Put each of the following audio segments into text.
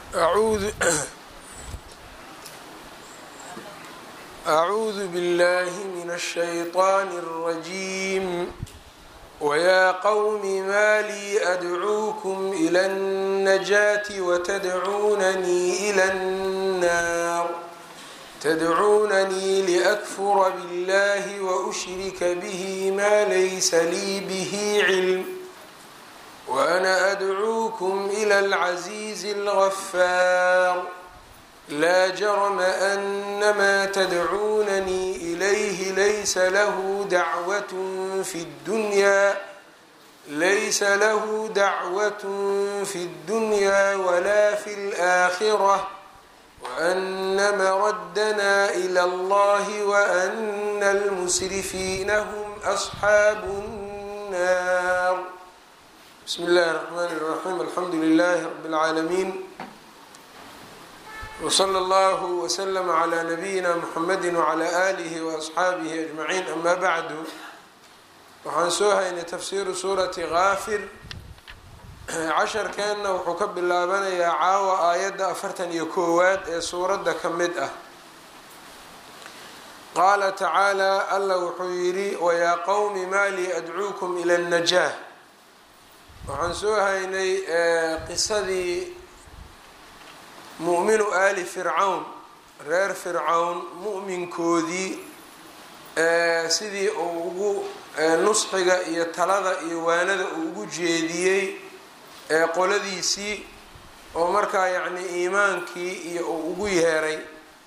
أعوذ أعوذ بالله من الشيطان الرجيم ويا قوم ما لي أدعوكم إلى النجاة وتدعونني إلى النار تدعونني لأكفر بالله وأشرك به ما ليس لي به علم وأنا أدعوكم إلى العزيز الغفار لا جرم أن ما تدعونني إليه ليس له دعوة في الدنيا ليس له دعوة في الدنيا ولا في الآخرة وأن مردنا إلى الله وأن المسرفين هم أصحاب النار بسم الله الرحمن الرحيم الحمد لله رب العالمين وصلى الله وسلم على نبيina mحamedi وعlى آlihi وأصxaabihi أجمaعين ama bعdu waxaan soo haynay tafsiru suurati kaafir casharkeenna wuxuu ka bilaabanayaa caawa aayadda afartan iyo koowaad ee suuradda ka mid ah qaala tacaalى alla wuxuu yidhi wayaa qowmi maa lii adcuukum ilى النajاة waxaan soo haynay qisadii mu'minu aali fircawn reer fircawn mu'minkoodii sidii uu ugu nusxiga iyo talada iyo waanada uu ugu jeediyey qoladiisii oo markaa yacni iimaankii iyo uu ugu yeeray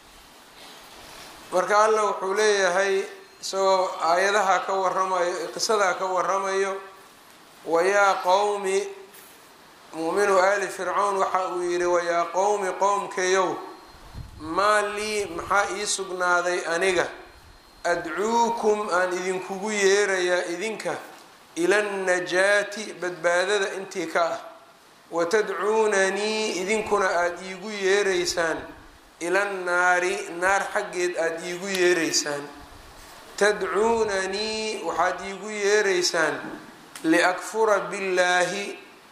marka alla wuxuu leeyahay isagoo aayadaha ka waramayo qisadaa ka waramayo wayaa qowmi muuminu aali fircawn waxa uu yidhi wayaa qowmi qowmkayow maa lii maxaa ii sugnaaday aniga adcuukum aan idinkugu yeerayaa idinka ila annajaati badbaadada intii ka ah watadcuunanii idinkuna aada iigu yeeraysaan ila nnaari naar xaggeed aada iigu yeeraysaan tadcuunanii waxaad iigu yeeraysaan liakfura billaahi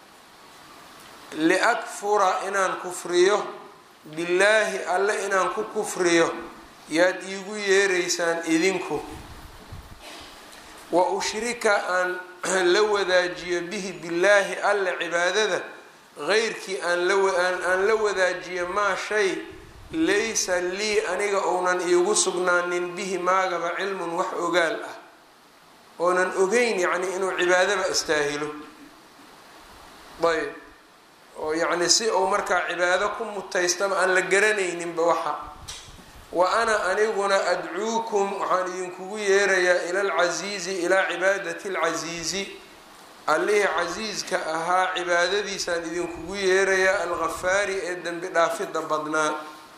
liakfura inaan kufriyo billaahi alle inaan ku kufriyo yaad iigu yeeraysaan idinku wa ushrika aan la wadaajiyo bihi billaahi alle cibaadada qeyrkii aan la wadaajiyo maa shay laysa lii aniga ounan iigu sugnaanin bihi maagaba cilmun wax ogaal ah oonan ogeyn yacni inuu cibaadaba istaahilo ayb oo yacni si uu markaa cibaado ku mutaystaba aan la garanayninba waxa wa ana aniguna adcuukum waxaan idinkugu yeerayaa ila alcasiizi ilaa cibaadati alcasiizi allihii casiiska ahaa cibaadadiisaan idinkugu yeerayaa alghafaari ee dembi dhaafidda badnaa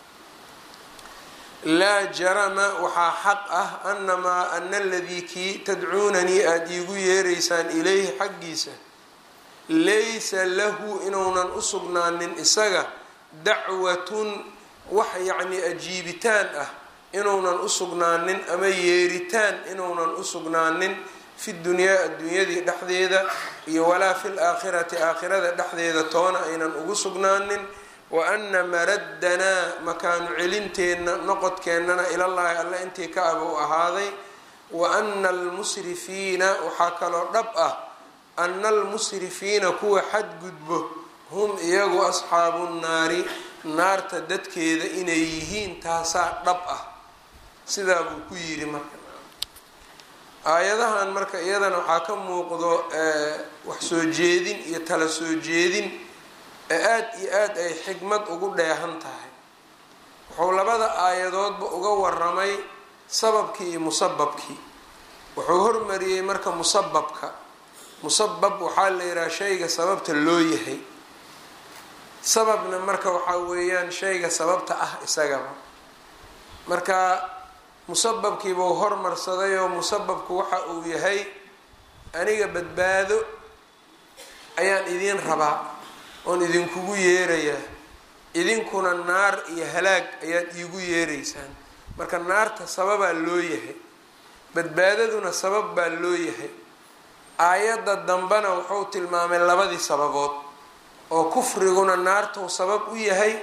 laa jarama waxaa xaq ah anamaa ana aladii kii tadcuunanii aada iigu yeeraysaan ilayhi xaggiisa laysa lahu inuunan u sugnaanin isaga dacwatun wax yacni ajiibitaan ah inuunan u sugnaanin ama yeeritaan inuunan u sugnaanin fi dunyaa adduunyadii dhexdeeda iyo walaa fi laakhirati aakhirada dhexdeeda toona aynan ugu sugnaanin wa ana maraddanaa makaanu celinteenna noqodkeennana ilallaahi alle intii ka aba u ahaaday wa ana almusrifiina waxaa kaloo dhab ah ana almusrifiina kuwa xadgudbo hum iyagu asxaabu nnaari naarta dadkeeda inay yihiin taasaa dhab ah sidaa buu ku yidhi marka aayadahan marka iyadana waxaa ka muuqdo wax soo jeedin iyo tala soo jeedin ee aada iyo aada ay xikmad ugu dheehan tahay wuxuu labada aayadoodba uga waramay sababkii iyo musababkii wuxuu hormariyey marka musababka musabab waxaa la yidhaha shayga sababta loo yahay sababna marka waxaa weeyaan shayga sababta ah isagaba marka musababkiibuu hormarsaday oo musababku waxa uu yahay aniga badbaado ayaan idiin rabaa oon idinkugu yeerayaa idinkuna naar iyo halaag ayaad iigu yeeraysaan marka naarta sababaa loo yahay badbaadaduna sabab baa loo yahay aayadda dambena wuxuu tilmaamay labadii sababood oo kufriguna naartuu sabab u yahay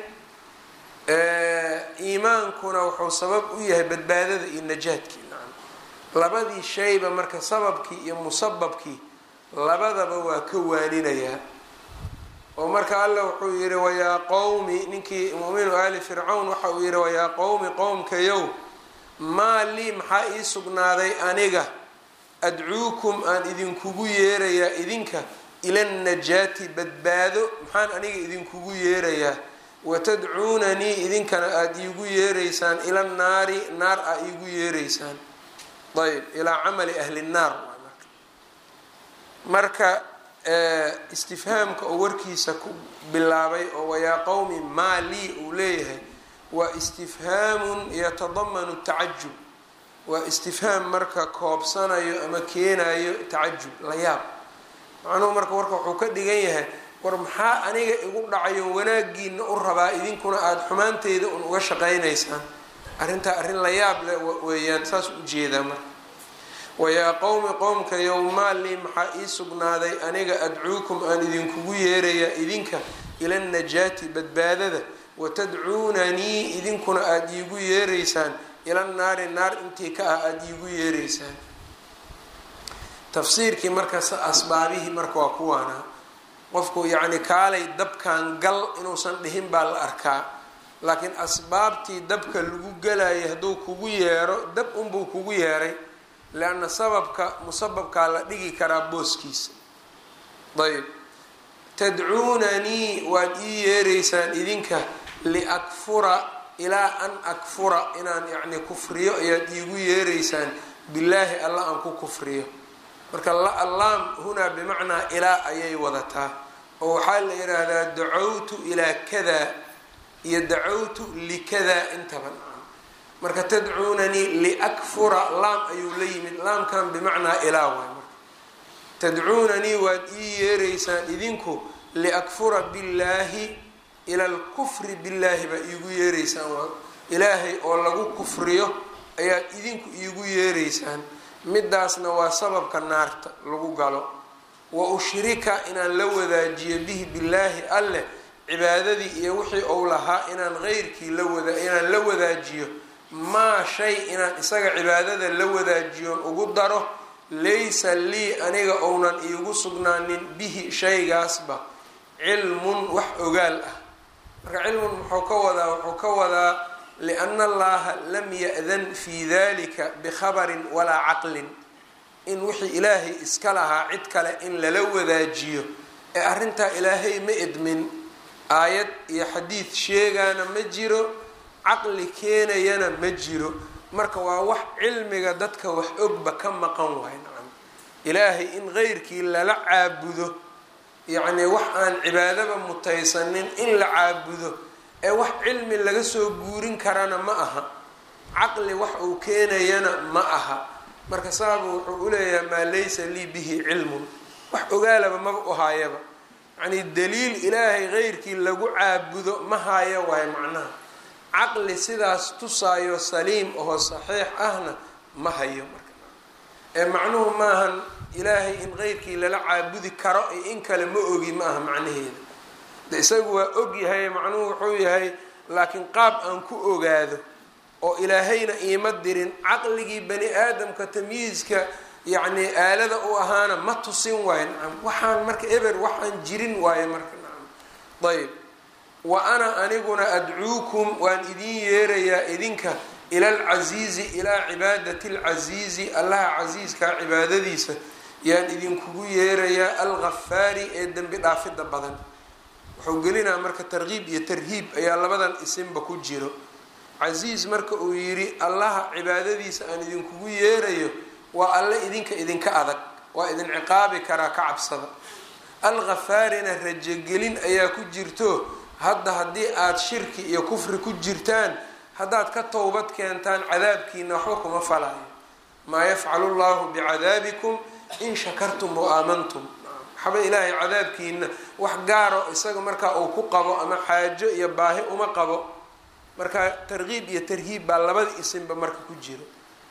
iimaankuna wuxuu sabab u yahay badbaadada iyo najaadkii labadii shayba marka sababkii iyo musababkii labadaba waa ka waaninayaa oo marka alla wuxuu yihi wayaa qowmi ninkii muuminu ali fircawn waxa uu yihi wayaa qowmi qowmkayow maa lii maxaa ii sugnaaday aniga adcuukum aan idinkugu yeerayaa idinka ila najaati badbaado maxaan aniga idinkugu yeerayaa watadcuunanii idinkana aada iigu yeeraysaan ila naari naar aa iigu yeeraysaan ayb ilaa camali ahli nnaar marka istifhaamka oo warkiisa ku bilaabay oo wayaa qowmi maa lii uu leeyahay waa istifhaamun yatadamanu tacajub waa istifhaam marka koobsanayo ama keenayo tacajub la yaab macnuhu marka warka wuxuu ka dhigan yahay war maxaa aniga igu dhacayo wanaagiina u rabaa idinkuna aada xumaanteyda un uga shaqaynaysaan arrintaa arrin la yaab le weeyaan saas ujeedaa marka wayaa qowmi qowmka yowmaalii maxaa ii sugnaaday aniga adcuukum aan idinkugu yeerayaa idinka ila najaati badbaadada watadcuunanii idinkuna aada iigu yeeraysaan ila naari naar intii ka ah aada iigu yeeraysaan tafsiirkii markas asbaabihii marka waa kuwaana qofku yacni kaalay dabkan gal inuusan dhihin baa la arkaa laakiin asbaabtii dabka lagu galayay hadduu kugu yeero dab unbuu kugu yeeray leanna sababka musababkaa la dhigi karaa booskiisa ayb tadcuunanii waad ii yeeraysaan idinka liakfura ilaa an akfura inaan yacni kufriyo ayaad iigu yeeraysaan billaahi alla aan ku kufriyo marka allaam hunaa bimacnaa ilaa ayay wadataa oo waxaa la yidhaahdaa dacawtu ilaa kada iyo dacawtu likada intaba marka tadcuunanii liakfura laam ayuu la yimid laamkan bimacnaa ilaa waay marka tadcuunanii waad ii yeeraysaan idinku liakfura billaahi ila alkufri billaahi baa iigu yeeraysaan waa ilaahay oo lagu kufriyo ayaad idinku iigu yeeraysaan midaasna waa sababka naarta lagu galo wa ushrika inaan la wadaajiyo bihi billaahi alleh cibaadadii iyo wixii ou lahaa inaan qeyrkii lawada inaan la wadaajiyo maa shay inaan isaga cibaadada la wadaajiyoon ugu daro laysa lii aniga ounan iigu sugnaanin bihi shaygaasba cilmun wax ogaal ah marka cilmun muxuu ka wadaa wuxuu ka wadaa liana allaha lam ya-dan fi dalika bikhabarin walaa caqlin in wixii ilaahay iska lahaa cid kale in lala wadaajiyo ee arrintaa ilaahay ma edmin aayad iyo xadiid sheegaana ma jiro caqli keenayana ma jiro marka waa wax cilmiga dadka wax ogba ka maqan waay nacam ilaahay in qeyrkii lala caabudo yacnii wax aan cibaadaba mutaysanin in la caabudo ee wax cilmi laga soo guurin karana ma aha caqli wax uu keenayana ma aha marka saabu wuxuu uleeyahay maa laysa lii bihi cilmun wax ogaalaba maba u haayaba yacnii daliil ilaahay qeyrkii lagu caabudo ma haayo waayo macnaha caqli sidaas tusaayo saliim oo saxiix ahna ma hayo marka ee macnuhu maahan ilaahay in qeyrkii lala caabudi karo iyo in kale ma ogi ma aha macnaheeda de isagu waa og yahay macnuhu wuxuu yahay laakiin qaab aan ku ogaado oo ilaahayna iima dirin caqligii bani aadamka tamyiizka yacnii aalada u ahaana ma tusin waayo nacam waxaan marka eber waxaan jirin waayo marka nacam ayb wa ana aniguna adcuukum waan idin yeerayaa idinka ila alcasiizi ilaa cibaadati alcasiizi allaha casiiskaa cibaadadiisa yaan idinkugu yeerayaa alghafaari ee dembi dhaafidda badan wuxuu gelinaa marka tarkiib iyo tarhiib ayaa labadan isinba ku jiro casiis marka uu yidhi allaha cibaadadiisa aan idinkugu yeerayo waa alle idinka idinka adag waa idin ciqaabi karaa ka cabsada alghafaarina rajogelin ayaa ku jirto hadda haddii aada shirki iyo kufri ku jirtaan haddaad ka towbad keentaan cadaabkiina waxba kuma falayo maa yafcalu llahu bicadaabikum in shakartum wa aamantum waxba ilaahay cadaabkiina wax gaaro isaga markaa uu ku qabo ama xaajo iyo baahi uma qabo marka tarkiib iyo tarhiib baa labada isinba marka ku jiro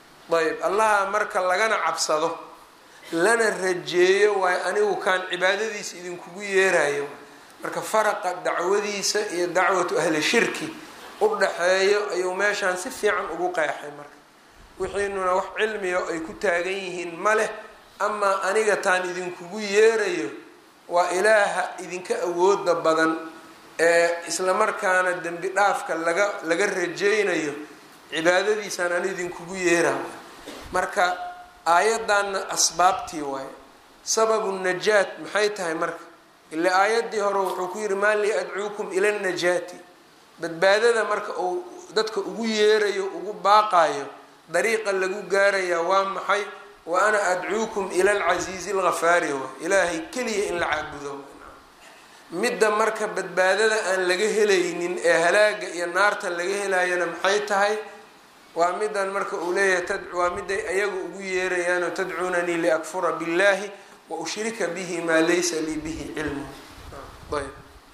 ayb allaha marka lagana cabsado lana rajeeyo waayo anigu kaan cibaadadiisa idinkugu yeerayo marka faraqa dacwadiisa iyo dacwatu ahli shirki u dhaxeeyo ayuu meeshaan si fiican ugu qeexay marka wixiinuna wax cilmiga ay ku taagan yihiin ma leh amaa aniga taan idinkugu yeerayo waa ilaaha idinka awooda badan ee islamarkaana dembi dhaafka laga laga rajaynayo cibaadadiisaan ani idinkugu yeeraha marka aayaddanna asbaabtii waaye sababu najaat maxay tahay marka ila aayaddii hore wuxuu ku yihi maa lii adcuukum ila najaati badbaadada marka uu dadka ugu yeerayo ugu baaqayo dariiqa lagu gaarayaa waa maxay wa ana adcuukum ila alcasiizi alghafaari wa ilaahay keliya in la caabudo midda marka badbaadada aan laga helaynin ee halaaga iyo naarta laga helayana maxay tahay waa midan marka uu leeyahay waa miday ayaga ugu yeerayaanoo tadcuunanii liakfura billahi wa ushrika bihi maa laysa lii bihi cilmu ayb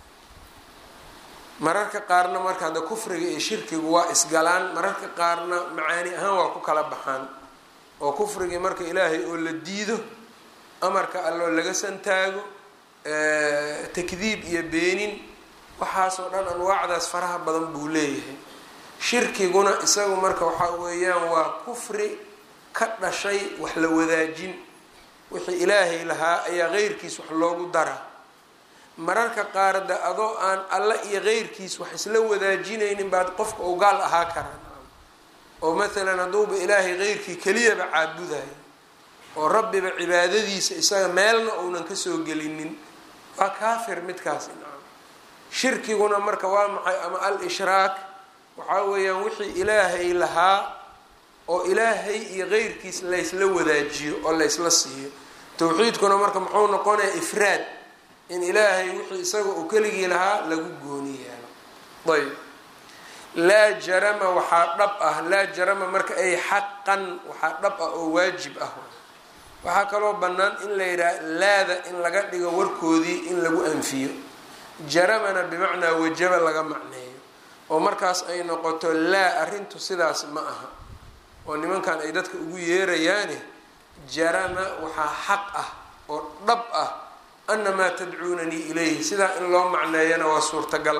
mararka qaarna marka hadda kufriga iyo shirkigu waa isgalaan mararka qaarna macaani ahaan waa ku kala baxaan oo kufrigii marka ilaahay oo la diido amarka alloo laga santaago takdiib iyo beenin waxaasoo dhan anwaacdaas faraha badan buu leeyahay shirkiguna isagu marka waxaa weeyaan waa kufri ka dhashay wax la wadaajin wixii ilaahay lahaa ayaa qeyrkiis wax loogu daraa mararka qaar de adoo aan alla iyo qeyrkiis wax isla wadaajinaynin baad qofka u gaal ahaa karaa oo maalan hadduuba ilaahay qeyrkii keliyaba caabudayo oo rabbiba cibaadadiisa isaga meelna uunan kasoo gelinin waa kaafir midkaasi nacam shirkiguna marka waa maxay ama al ishraak waxaa weeyaan wixii ilaahay lahaa oo ilaahay iyo qeyrkiis laysla wadaajiyo oo laysla siiyo towxiidkuna marka muxuu noqonayaa ifraad in ilaahay wixii isaga uu keligii lahaa lagu gooni yeelo ayb laa jarama waxaa dhab ah laa jarama marka ay xaqan waxaa dhab ah oo waajib ah waxaa kaloo bannaan in la yidhaha laada in laga dhigo warkoodii in lagu anfiyo jaramana bimacnaa wajaba laga macneeyo oo markaas ay noqoto laa arrintu sidaas ma aha oo nimankan ay dadka ugu yeerayaane jarama waxaa xaq ah oo dhab ah anamaa tadcuunanii ilayhi sidaa in loo macneeyana waa suurtagal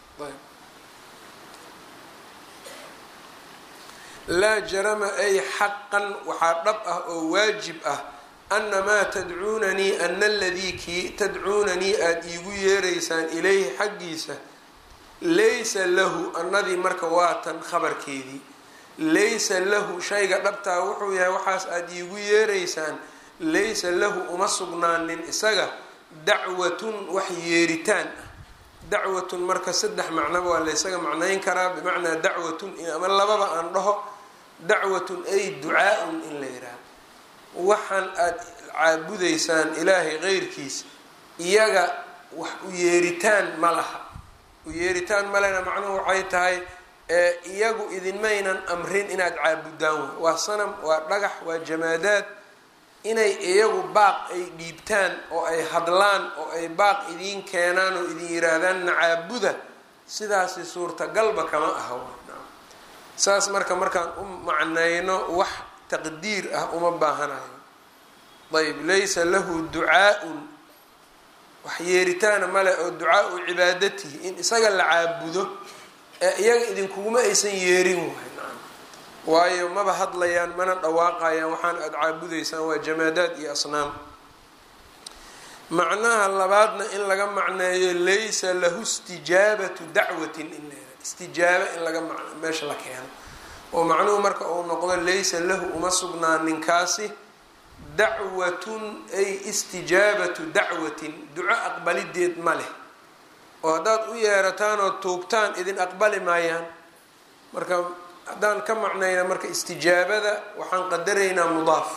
laa jarama ay xaqan waxaa dhab ah oo waajib ah anamaa tadcuunanii ana aladii kii tadcuunanii aada iigu yeeraysaan ilayhi xaggiisa laysa lahu annadii marka waatan khabarkeedii laysa lahu shayga dhabtaa wuxuu yahay waxaas aada iigu yeeraysaan laysa lahu uma sugnaanin isaga dacwatun wax yeeritaan ah dacwatun marka saddex macnoba waa laysaga macnayn karaa bimacnaa dacwatun ama lababa aan dhaho dacwatun ay ducaa-un in la yidhaaho waxaan aada caabudaysaan ilaahay qeyrkiis iyaga wax u yeeritaan ma laha u yeeritaan malena macnuhu waxay tahay iyagu idinmaynan amrin inaad caabudaan waa sanam waa dhagax waa jamaadaad inay iyagu baaq ay dhiibtaan oo ay hadlaan oo ay baaq idiin keenaan oo idin yiraahdaan nacaabuda sidaasi suurtagalba kama aha saas marka markaan u macnayno wax taqdiir ah uma baahanayo ayb laysa lahu ducaa-un wax yeeritaana male oo ducaa-u cibaadatihi in isaga la caabudo ee iyaga idinkuguma aysan yeerin waay waayo maba hadlayaan mana dhawaaqayaan waxaan aada caabudaysaan waa jamaadaad iyo asnaam macnaha labaadna in laga macneeyo laysa lahu istijaabatu dacwatin in la istijaaba in laga meesha la keeno oo macnuhu marka uu noqdo laysa lahu uma sugnaan ninkaasi dacwatun ay istijaabatu dacwatin duco aqbalideed ma leh oo haddaad u yeerataan oo tuugtaan idin aqbali maayaan marka haddaan ka macnayna marka istijaabada waxaan qadaraynaa mudaaf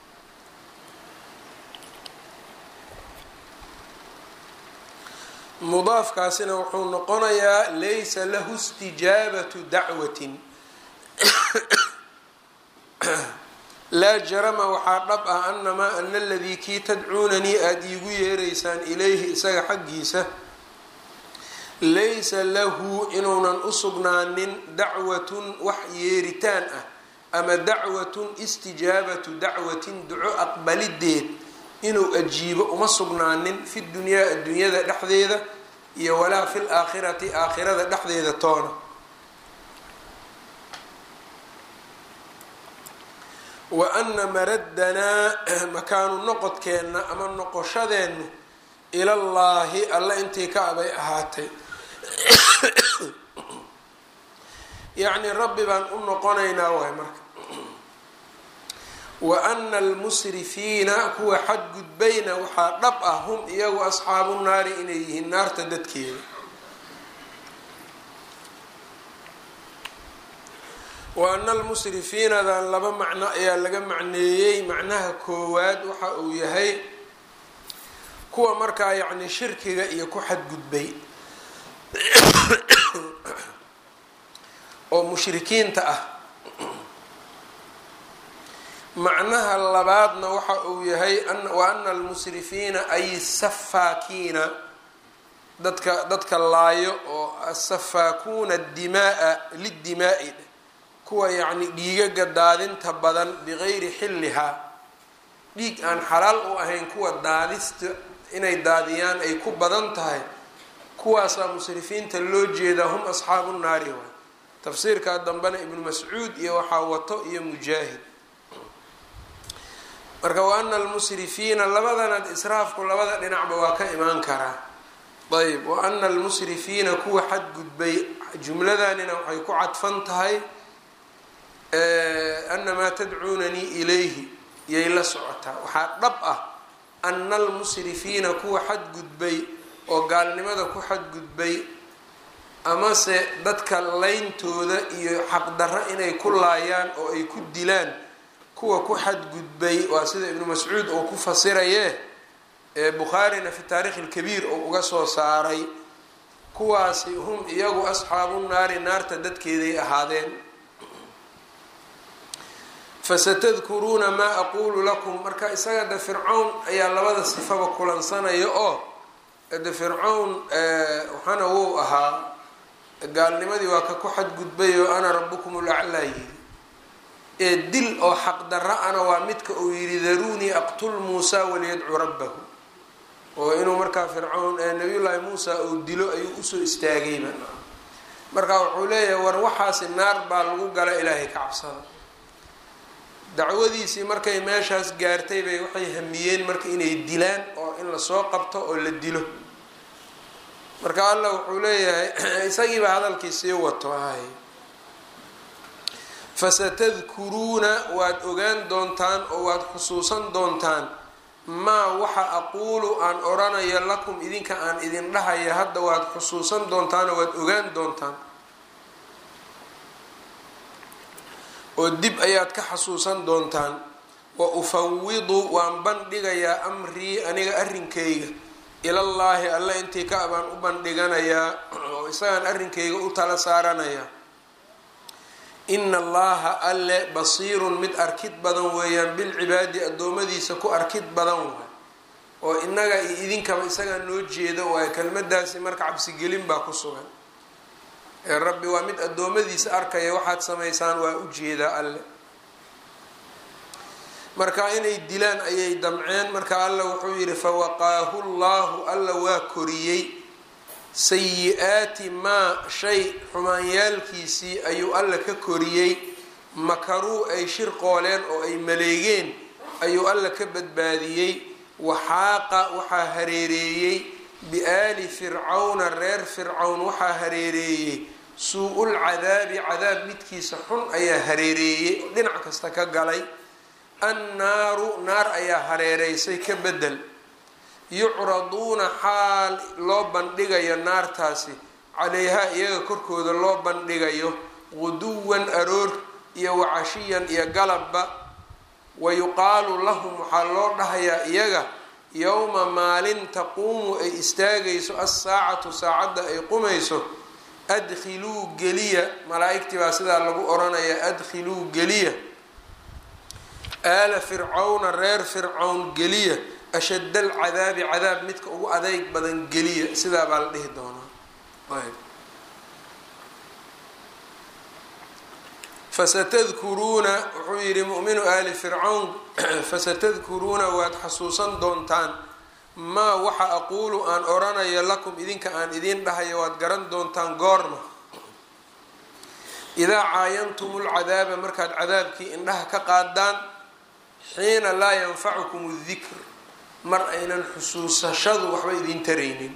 mudaafkaasina wuxuu noqonayaa laysa lahu istijaabatu dacwatin laa jarama waxaa dhab ah anamaa ana aladii kii tadcuunanii aada iigu yeeraysaan ilayhi isaga xaggiisa laysa lahu inuunan u sugnaanin dacwatun wax yeeritaan ah ama dacwatun istijaabatu dacwatin duco aqbalideed inuu ajiibo uma sugnaanin fi dunyaa adduunyada dhexdeeda iyo walaa fi laakhirati aakhirada dhexdeeda toona wa ana maraddanaa makaanu noqodkeenna ama noqoshadeennu ilallaahi alla intii ka abay ahaatay yacni rabbi baan u noqonaynaa waay marka wa ana almusrifiina kuwa xadgudbayna waxaa dhab ah hum iyagu asxaabu naari inay yihiin naarta dadkeeda wa ana almusrifiinadan laba macno ayaa laga macneeyey macnaha koowaad waxa uu yahay kuwa markaa yacni shirkiga iyo ku xadgudbay oo mushrikiinta ah macnaha labaadna waxa uu yahay wa ana almusrifiina ay safaakiina dadka dadka laayo oo asafaakuuna dimaaa lidimaa'i kuwa yacni dhiigaga daadinta badan bigayri xillihaa dhiig aan xalaal u ahayn kuwa daadista inay daadiyaan ay ku badan tahay kuwaasaa musrifiinta loo jeedaa hum asxaabu naari waay tafsiirkaa dambena ibnu mascuud iyo waxaa wato iyo mujaahid marka wa ana almusrifiina labadana israafku labada dhinacba waa ka imaan karaa ayb wa ana almusrifiina kuwa xadgudbay jumladanina waxay ku cadfan tahay anamaa tadcuunanii ilayhi yay la socotaa waxaa dhab ah ana almusrifiina kuwa xadgudbay oo gaalnimada ku xadgudbay amase dadka leyntooda iyo xaqdarro inay ku laayaan oo ay ku dilaan kuwa ku xadgudbay waa sida ibnu mascuud oo ku fasiraye ee bukhaarina fi taarikhi lkabiir oo uga soo saaray kuwaasi hum iyagu asxaabu naari naarta dadkeeday ahaadeen fasatadkuruuna maa aquulu lakum marka isaga de fircawn ayaa labada sifaba kulansanaya oo de fircawn waxaana wou ahaa gaalnimadii waa ka ku xadgudbay oo ana rabukum ulaclaa yidhi ee dil oo xaqdarra ana waa midka uu yidhi daruunii aqtul muusa waliyadcu rabbahu oo inuu markaa fircawn nabiyullaahi muusa uu dilo ayuu usoo istaagayba marka wuxuu leeyahay war waxaasi naar baa lagu gala ilaahay ka cabsada dacwadiisii markay meeshaas gaartay bay waxay hamiyeen marka inay dilaan oo in lasoo qabto oo la dilo marka allah wuxuu leeyahay isagiiba hadalkii sii wato ahay fasatadkuruuna waad ogaan doontaan oo waad xusuusan doontaan maa waxa aquulu aan odhanayo lakum idinka aan idin dhahaya hadda waad xusuusan doontaanoo waad ogaan doontaan oo dib ayaad ka xasuusan doontaan wa ufawidu waan bandhigayaa amrii aniga arrinkayga ilallaahi alle intii ka abaan u bandhiganayaa oo isagaan arrinkayga u tala saaranayaa ina allaha alle basiirun mid arkid badan weeyaan bilcibaadi addoommadiisa ku arkid badan waay oo innaga iyo idinkaba isagaa noo jeeda waayo kelmadaasi marka cabsigelin baa ku sugan ee rabbi waa mid addoommadiisa arkaya waxaad samaysaan waa u jeedaa alle marka inay dilaan ayay damceen marka alla wuxuu yidhi fawaqaahu llahu alla waa koriyey sayi-aati maa shay xumaanyaalkiisii ayuu alla ka koriyey makaruu ay shirqooleen oo ay maleegeen ayuu alla ka badbaadiyey waxaaqa waxaa hareereeyey biaali fircawna reer fircawn waxaa hareereeyey suu-ul cadaabi cadaab midkiisa xun ayaa hareereeyey oo dhinac kasta ka galay annaaru naar ayaa hareereysay ka bedel yucraduuna xaal loo bandhigayo naartaasi calayhaa iyaga korkooda loo bandhigayo quduwan aroor iyo wacashiyan iyo galabba wa yuqaalu lahum waxaa loo dhahayaa iyaga yowma maalin taquumu ay istaagayso assaacatu saacadda ay qumayso adkhiluu geliya malaa-igtii baa sidaa lagu odhanayaa adkhiluu geliya aala fircawna reer fircawn geliya ashadda alcadaabi cadaab midka ugu adeyg badan geliya sidaa baa la dhihi doonaa ayb fasatadkuruuna wuxuu yidhi mu'minu aali fircawn fasatadkuruuna waad xasuusan doontaan maa waxa aquulu aan oranayo lakum idinka aan idiin dhahayo waad garan doontaan goorma idaa caayantum lcadaaba markaad cadaabkii indhaha ka qaadaan xiina laa yanfacukum dikr mar aynan xusuusashadu waxba idin taraynin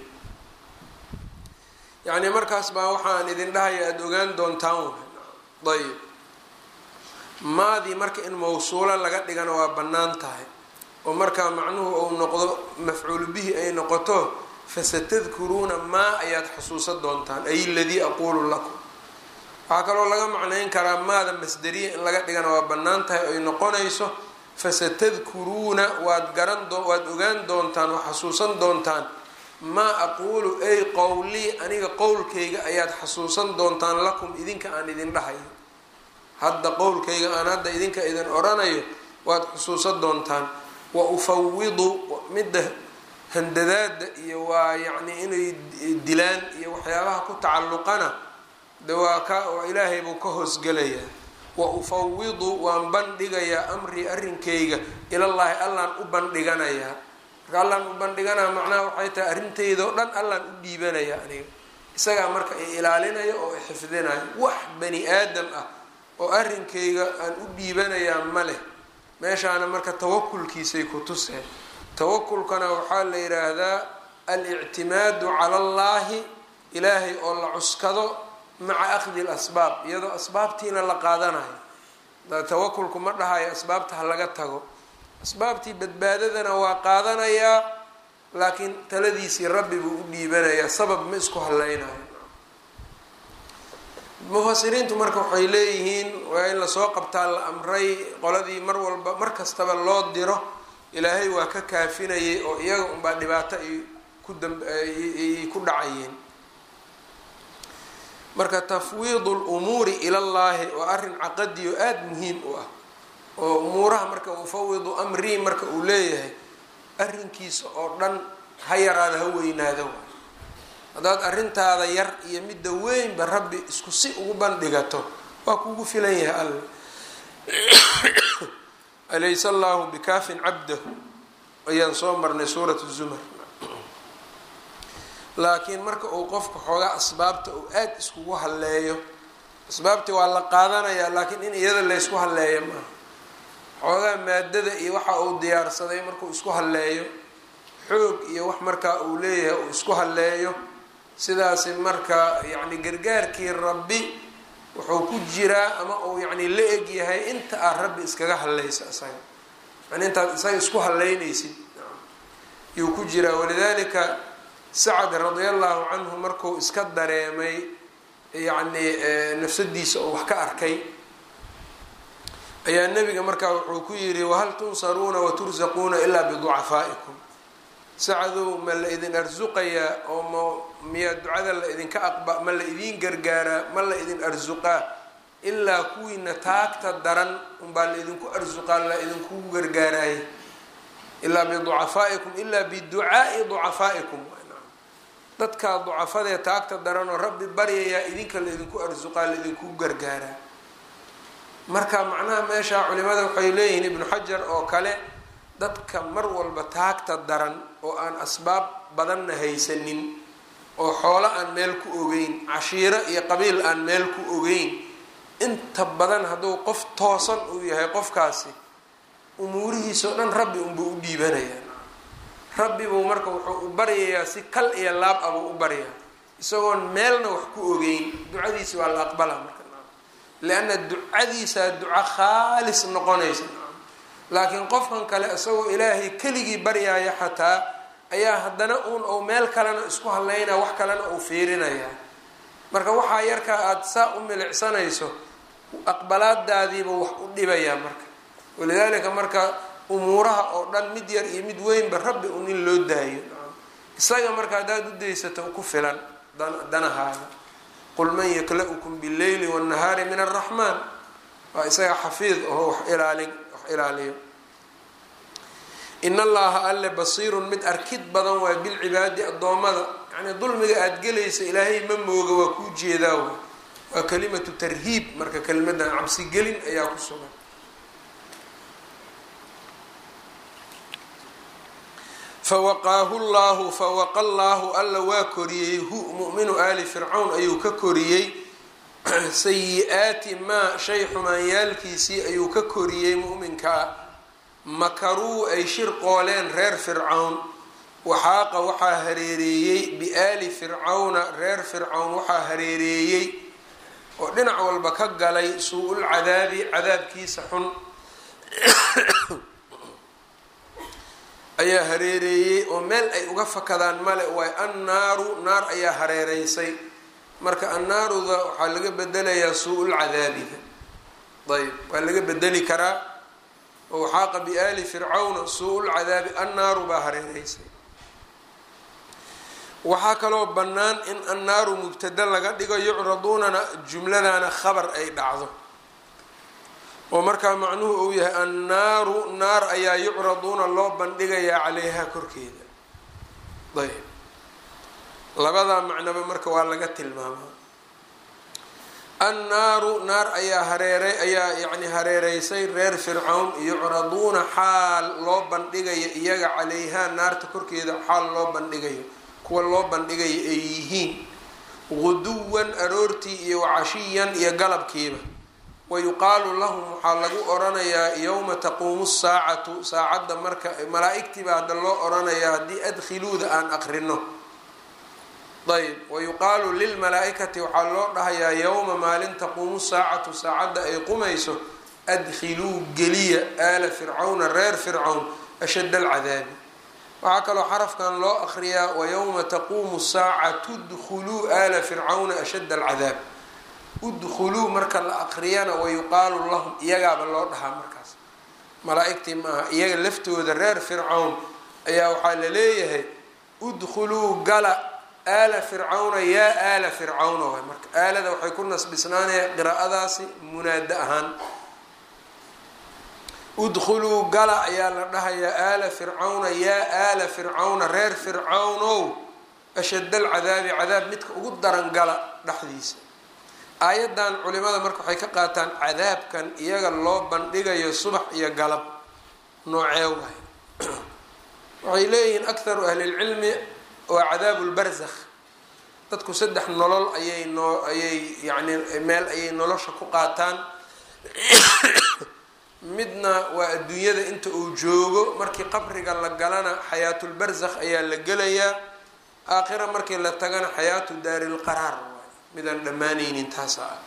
yacnii markaas baa waxaan idin dhahaya aada ogaan doontaan ayb maadii marka in mawsuulo laga dhigana waa bannaan tahay oo markaa macnuhu uu noqdo mafcuulu bihi ay noqoto fasatadkuruuna maa ayaad xusuusan doontaan ay ladii aquulu lakum waxaa kaloo laga macnayn karaa maada masderiya in laga dhigana waa bannaan tahay ay noqonayso fasatadkuruuna waad garan waad ogaan doontaan oo xasuusan doontaan maa aquulu ay qowlii aniga qowlkayga ayaad xasuusan doontaan lakum idinka aan idin dhahayo hadda qowlkayga aan hadda idinka idin oranayo waad xusuusan doontaan wa ufawidu midda handadaada iyo waa yacni inay dilaan iyo waxyaabaha ku tacalluqana de waa ka oo ilaahay buu ka hoosgelayaa wa ufawidu waan bandhigayaa amrii arrinkayga ilallaahi allaan u bandhiganayaa marka allaan u bandhiganaya macnaha waxay tahay arrintaydao dhan allaan u dhiibanaya aniga isagaa marka i ilaalinaya oo i xifdinaya wax bani aadam ah oo arrinkayga aan u dhiibanayaa ma leh meeshaana marka tawakulkiisay ku tuseen tawakulkana waxaa la yidhaahdaa alictimaadu cala allaahi ilaahay oo la cuskado maca akhdi lasbaab iyadoo asbaabtiina la qaadanayo tawakulku ma dhahayo asbaabta ha laga tago asbaabtii badbaadadana waa qaadanayaa laakiin taladiisii rabbi buu u dhiibanayaa sabab ma isku haleynayo mufasiriintu marka waxay leeyihiin waa in lasoo qabtaa la amray qoladii mar walba mar kastaba loo diro ilaahay waa ka kaafinayay oo iyaga unbaa dhibaato ay ku daay ku dhacayeen marka tafwiidu lumuuri ilallaahi waa arrin caqadiyo aada muhiim u ah oo umuuraha marka mufawidu amrii marka uu leeyahay arrinkiisa oo dhan ha yaraada ha weynaada waay haddaad arrintaada yar iyo midda weynba rabbi isku si ugu bandhigato waa kugu filan yahay alla alaysa allahu bikaafin cabdahu ayaan soo marnay suurat zumar laakiin marka uu qofka xoogaa asbaabta uu aada iskugu halleeyo asbaabtii waa la qaadanayaa laakiin in iyada laysku halleeyo maaha xoogaa maadada iyo waxa uu diyaarsaday markuu isku halleeyo xoog iyo wax markaa uu leeyahay uu isku halleeyo sidaasi marka yacni gargaarkii rabbi wuxuu ku jiraa ama uu yacni la eg yahay inta aad rabbi iskaga hallaysa isaga yani intaad isaga isku hallaynaysid yuu ku jiraa walidaalika sacad radia allahu canhu markuu iska dareemay yacni nafsadiisa oo wax ka arkay ayaa nebiga markaa wuxuu ku yidhi wahal tunsaruuna watursaquuna ilaa biducafaa'ikum sacadow ma la idin arsuqayaa oo ma miyaa ducada la idinka aqba ma la idiin gargaaraa ma la idin arsuqaa ilaa kuwiina taagta daran unbaa la idinku arsuqaa la idinkugu gargaaraayay ilaa biducafaa'ikum ilaa biducaa'i ducafaa'ikum dadkaa ducafadee taagta daran oo rabbi baryayaa idinka la idinku arsuqaa la idinkugu gargaaraa marka macnaha meesha culimada waxay leeyihiin ibnu xajar oo kale dadka mar walba taagta daran oo aan asbaab badanna haysanin oo xoolo aan meel ku ogeyn cashiiro iyo qabiil aan meel ku ogeyn inta badan hadduu qof toosan uu yahay qofkaasi umuurihiisao dhan rabbi unbuu u dhiibanayaa rabbi buu marka wuxuu u baryayaa si kal iyo laab abuu u baryaa isagoon meelna wax ku ogeyn ducadiisi waa la aqbalaa marka lianna ducadiisaa duco khaalis noqonaysa laakiin qofkan kale isagoo ilaahay keligii baryaaya xataa ayaa haddana uun ou meel kalena isku hadlaynaya wax kalena uu fiirinayaa marka waxaa yarkaa aada saa u milicsanayso aqbalaadaadiiba wax u dhibayaa marka walidaalika marka umuuraha oo dhan mid yar iyo mid weynba rabbi un in loo daayo isaga marka haddaad u daysato ku filan danahaada qul man yakla-ukum billeyli wاnnahaari min araxmaan waa isaga xafiid oo wax ilaalin wax ilaaliyo in allaha alle basiirun mid arkid badan waa bilcibaadi addoommada yacnii dulmiga aada gelaysa ilaahay ma mooga waa kuu jeedaa w waa kalimatu tarhiib marka kelimadan cabsigelin ayaa ku sugan fawaqaahu llaahu fawaqa llaahu alla waa koriyey hu mu'minu aali fircawn ayuu ka koriyey sayi-aati maa shay xumaanyaalkiisii ayuu ka koriyey mu'minkaa makaruu ay shir qooleen reer fircawn waxaaqa waxaa hareereeyey biaali fircawna reer fircawn waxaa hareereeyey oo dhinac walba ka galay suu-ul cadaabi cadaabkiisa xun ayaa hareereeyey oo meel ay uga fakadaan male waay annaaru naar ayaa hareereysay marka annaaruda waxaa laga bedelayaa suu-ul cadaabiga ayb waa laga bedeli karaa oo waxaaqa biaali fircawna suu-ul cadaabi annaaru baa hareereysay waxaa kaloo bannaan in annaaru mubtada laga dhigo yucraduunana jumladana khabar ay dhacdo oo markaa macnuhu uu yahay annaaru naar ayaa yucraduuna loo bandhigayaa caleyha korkeeda ayb labadaa macnoba marka waa laga tilmaamaa annaaru naar ayaa hareeray ayaa yacni hareereysay reer fircawn yucraduuna xaal loo bandhigayo iyaga caleyhaa naarta korkeeda xaal loo bandhigayo kuwa loo bandhigayo ay yihiin guduwan aroortii iyo wacashiyan iyo galabkiiba wayuqaalu lahum waxaa lagu oranayaa yowma taquumu saacatu saacadda marka malaa-igtiiba hadda loo oranayaa haddii adkhiluuda aan aqrino ayb wayuqaalu lilmalaa-ikati waxaa loo dhahayaa yowma maalin taquumu saacatu saacadda ay qumayso adkhiluu geliya aala fircawna reer fircawn ashadd alcadaabi waxaa kaloo xarafkan loo akriyaa wayowma taquumu saacatu dkhuluu aala fircawna ashadd alcadaab udkhuluu marka la aqriyana wayuqaalu lahum iyagaaba loo dhahaa markaas malaa-igtii maaha iyaga laftooda reer fircawn ayaa waxaa la leeyahay udkhuluu gala aala fircawna yaa aala fircawna waay marka aalada waxay ku nasbisnaanaya qiraa'adaasi munaado ahaan udkhuluu gala ayaa la dhahayaa aala fircawna yaa aala fircawna reer fircawnow ashadd alcadaabi cadaab midka ugu daran gala dhexdiisa aayadan culimada marka waxay ka qaataan cadaabkan iyaga loo bandhigayo subax iyo galab noocee waay waxay leeyihiin akharu ahlilcilmi waa cadaabu lbarzakh dadku saddex nolol ayay noo ayay yacni meel ayay nolosha ku qaataan midna waa adduunyada inta uu joogo markii qabriga la galana xayaatulbarzakh ayaa la gelayaa aakhira markii la tagana xayaatu daarilqaraar midaan dhammaanaynin taasa ah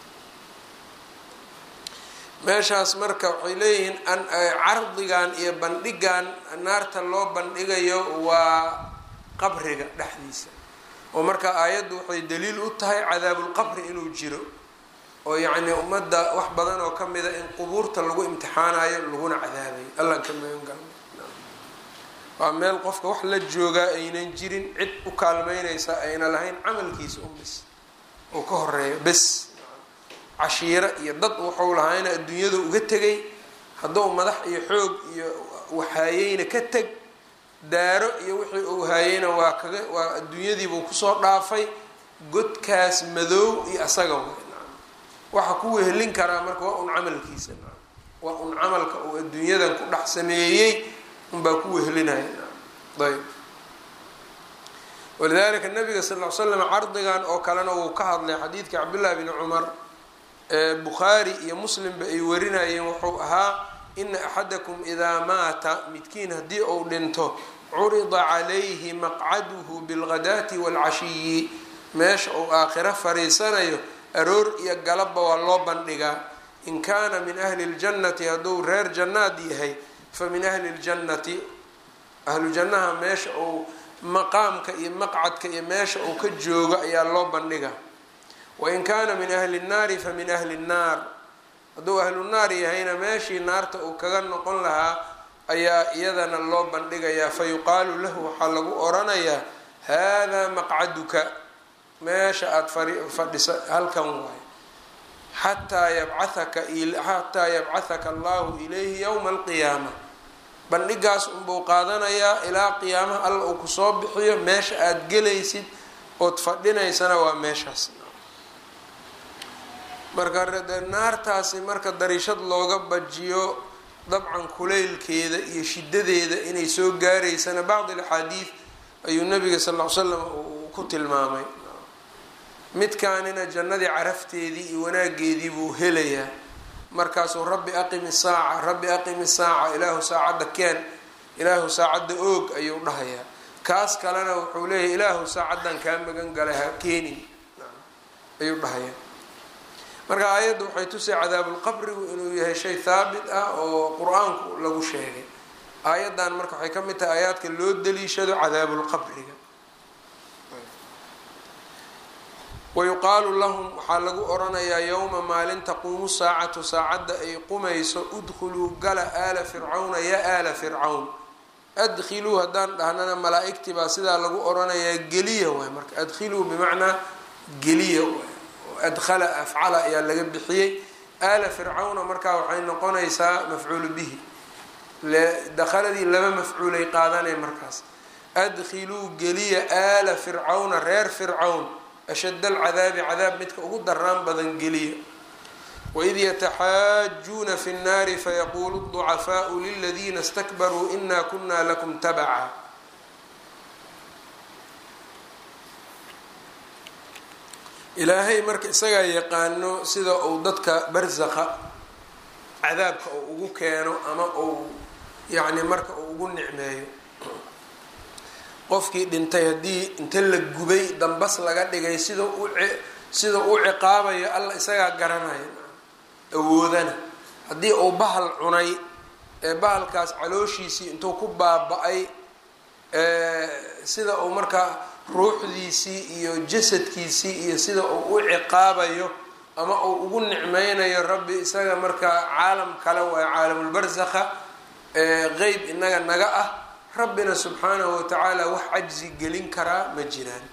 meeshaas marka waxay leeyihiin cardigan iyo bandhigan naarta loo bandhigayo waa qabriga dhexdiisa oo marka aayaddu waxay daliil u tahay cadaabulqabri inuu jiro oo yacni ummadda wax badan oo ka mida in qubuurta lagu imtixaanayo laguna cadaabayo allan ka magan galna waa meel qofka wax la joogaa aynan jirin cid u kaalmeynaysa ayna lahayn camalkiisa un bis oo ka horeeyo bes cashiiro iyo dad wuxuu lahaayna adduunyada uga tegay hadduu madax iyo xoog iyo waxaayeyna ka teg daaro iyo wixii uu haayeyna waa kaga waa adduunyadiibuu kusoo dhaafay godkaas madow iyo asaga waxa ku wehelin karaa marka waa un camalkiisa waa un camalka uu adduunyadan ku dhex sameeyey unbaa ku wehelinaya ayb walidalika nabiga sal l slam cardigan oo kalena wuu ka hadlay xadiidka cabdullahi bni cumar ee bukhaari iyo muslimba ay warinayeen wuxuu ahaa ina axadakum idaa maata midkiin haddii uu dhinto curida calayhi maqcaduhu bilghadaati waalcashiyi meesha uu aakhiro fariisanayo aroor iyo galabba waa loo bandhigaa in kaana min ahli ljannati hadduu reer jannaad yahay fa min ahli ljannati ahlu jannaha meesha uu maqaamka iyo maqcadka iyo meesha uu ka joogo ayaa loo bandhigaa wain kaana min ahli nnaari fa min ahli nnaar hadduu ahlu naar yahayna meeshii naarta uu kaga noqon lahaa ayaa iyadana loo bandhigayaa fa yuqaalu lahu waxaa lagu oranayaa haadaa maqcaduka meesha aada fadhisa halkan waayo xataa yabcaaka xataa yabcahaka allahu ilayhi yowma alqiyaama bandhigaas unbuu qaadanayaa ilaa qiyaamaha alla uu kusoo bixiyo meesha aada gelaysid ood fadhinaysana waa meeshaas marka naartaasi marka dariishad looga bajiyo dabcan kulaylkeeda iyo shidadeeda inay soo gaaraysana bacd alaxaadiid ayuu nabiga sal ll ly slam uu ku tilmaamay midkaanina jannadii carafteedii iyo wanaageedii buu helayaa markaasuu rabbi aqimi saaca rabbi aqimi saaca ilaahu saacadda keen ilaahu saacadda oog ayuu dhahayaa kaas kalena wuxuu leeyahay ilaahu saacaddan kaa magan galay ha keenin ayuu dhahayaa marka aayadda waxay tusay cadaabulqabrigu inuu yahay shay haabit ah oo qur-aanku lagu sheegay aayaddan marka waxay ka mid tahay aayaadka loo daliishado cadaabulqabriga wayuqaalu lahum waxaa lagu oranayaa yowma maalin taquumu saacatu saacadda ay qumayso udkhuluu gala aala fircawna yaa aala fircawn adkhiluu haddaan dhahnana malaa-igtii baa sidaa lagu oranayaa geliya waay marka adkhiluu bimacnaa geliya waay adkhala afcala ayaa laga bixiyey aala fircawna markaa waxay noqonaysaa mafcuulu bihi dakhaladii laba mafcuulay qaadanay markaas adkhiluu geliya aala fircawna reer fircawn ashad alcadaabi cadaab midka ugu daraan badan geliya waid yataxaajuuna fi nnaari fayaquulu ducafaau liladiina stakbaruu ina kuna lakum tabaca ilaahay marka isagaa yaqaano sida uu dadka barsaqa cadaabka uu ugu keeno ama uu yacni marka uu ugu nicmeeyo qofkii dhintay haddii inta la gubay dambas laga dhigay sida u sida uu ciqaabayo alla isagaa garanaya awoodana haddii uu bahal cunay ee bahalkaas calooshiisii intuu ku baaba-ay sida uu markaa ruuxdiisii iyo jasadkiisii iyo sida uu u ciqaabayo ama uu ugu nicmeynayo rabbi isaga markaa caalam kale waa caalamulbarsakha qeyb inaga naga ah rabbina subxaanahu watacaala wax cajzi gelin karaa ma jiraan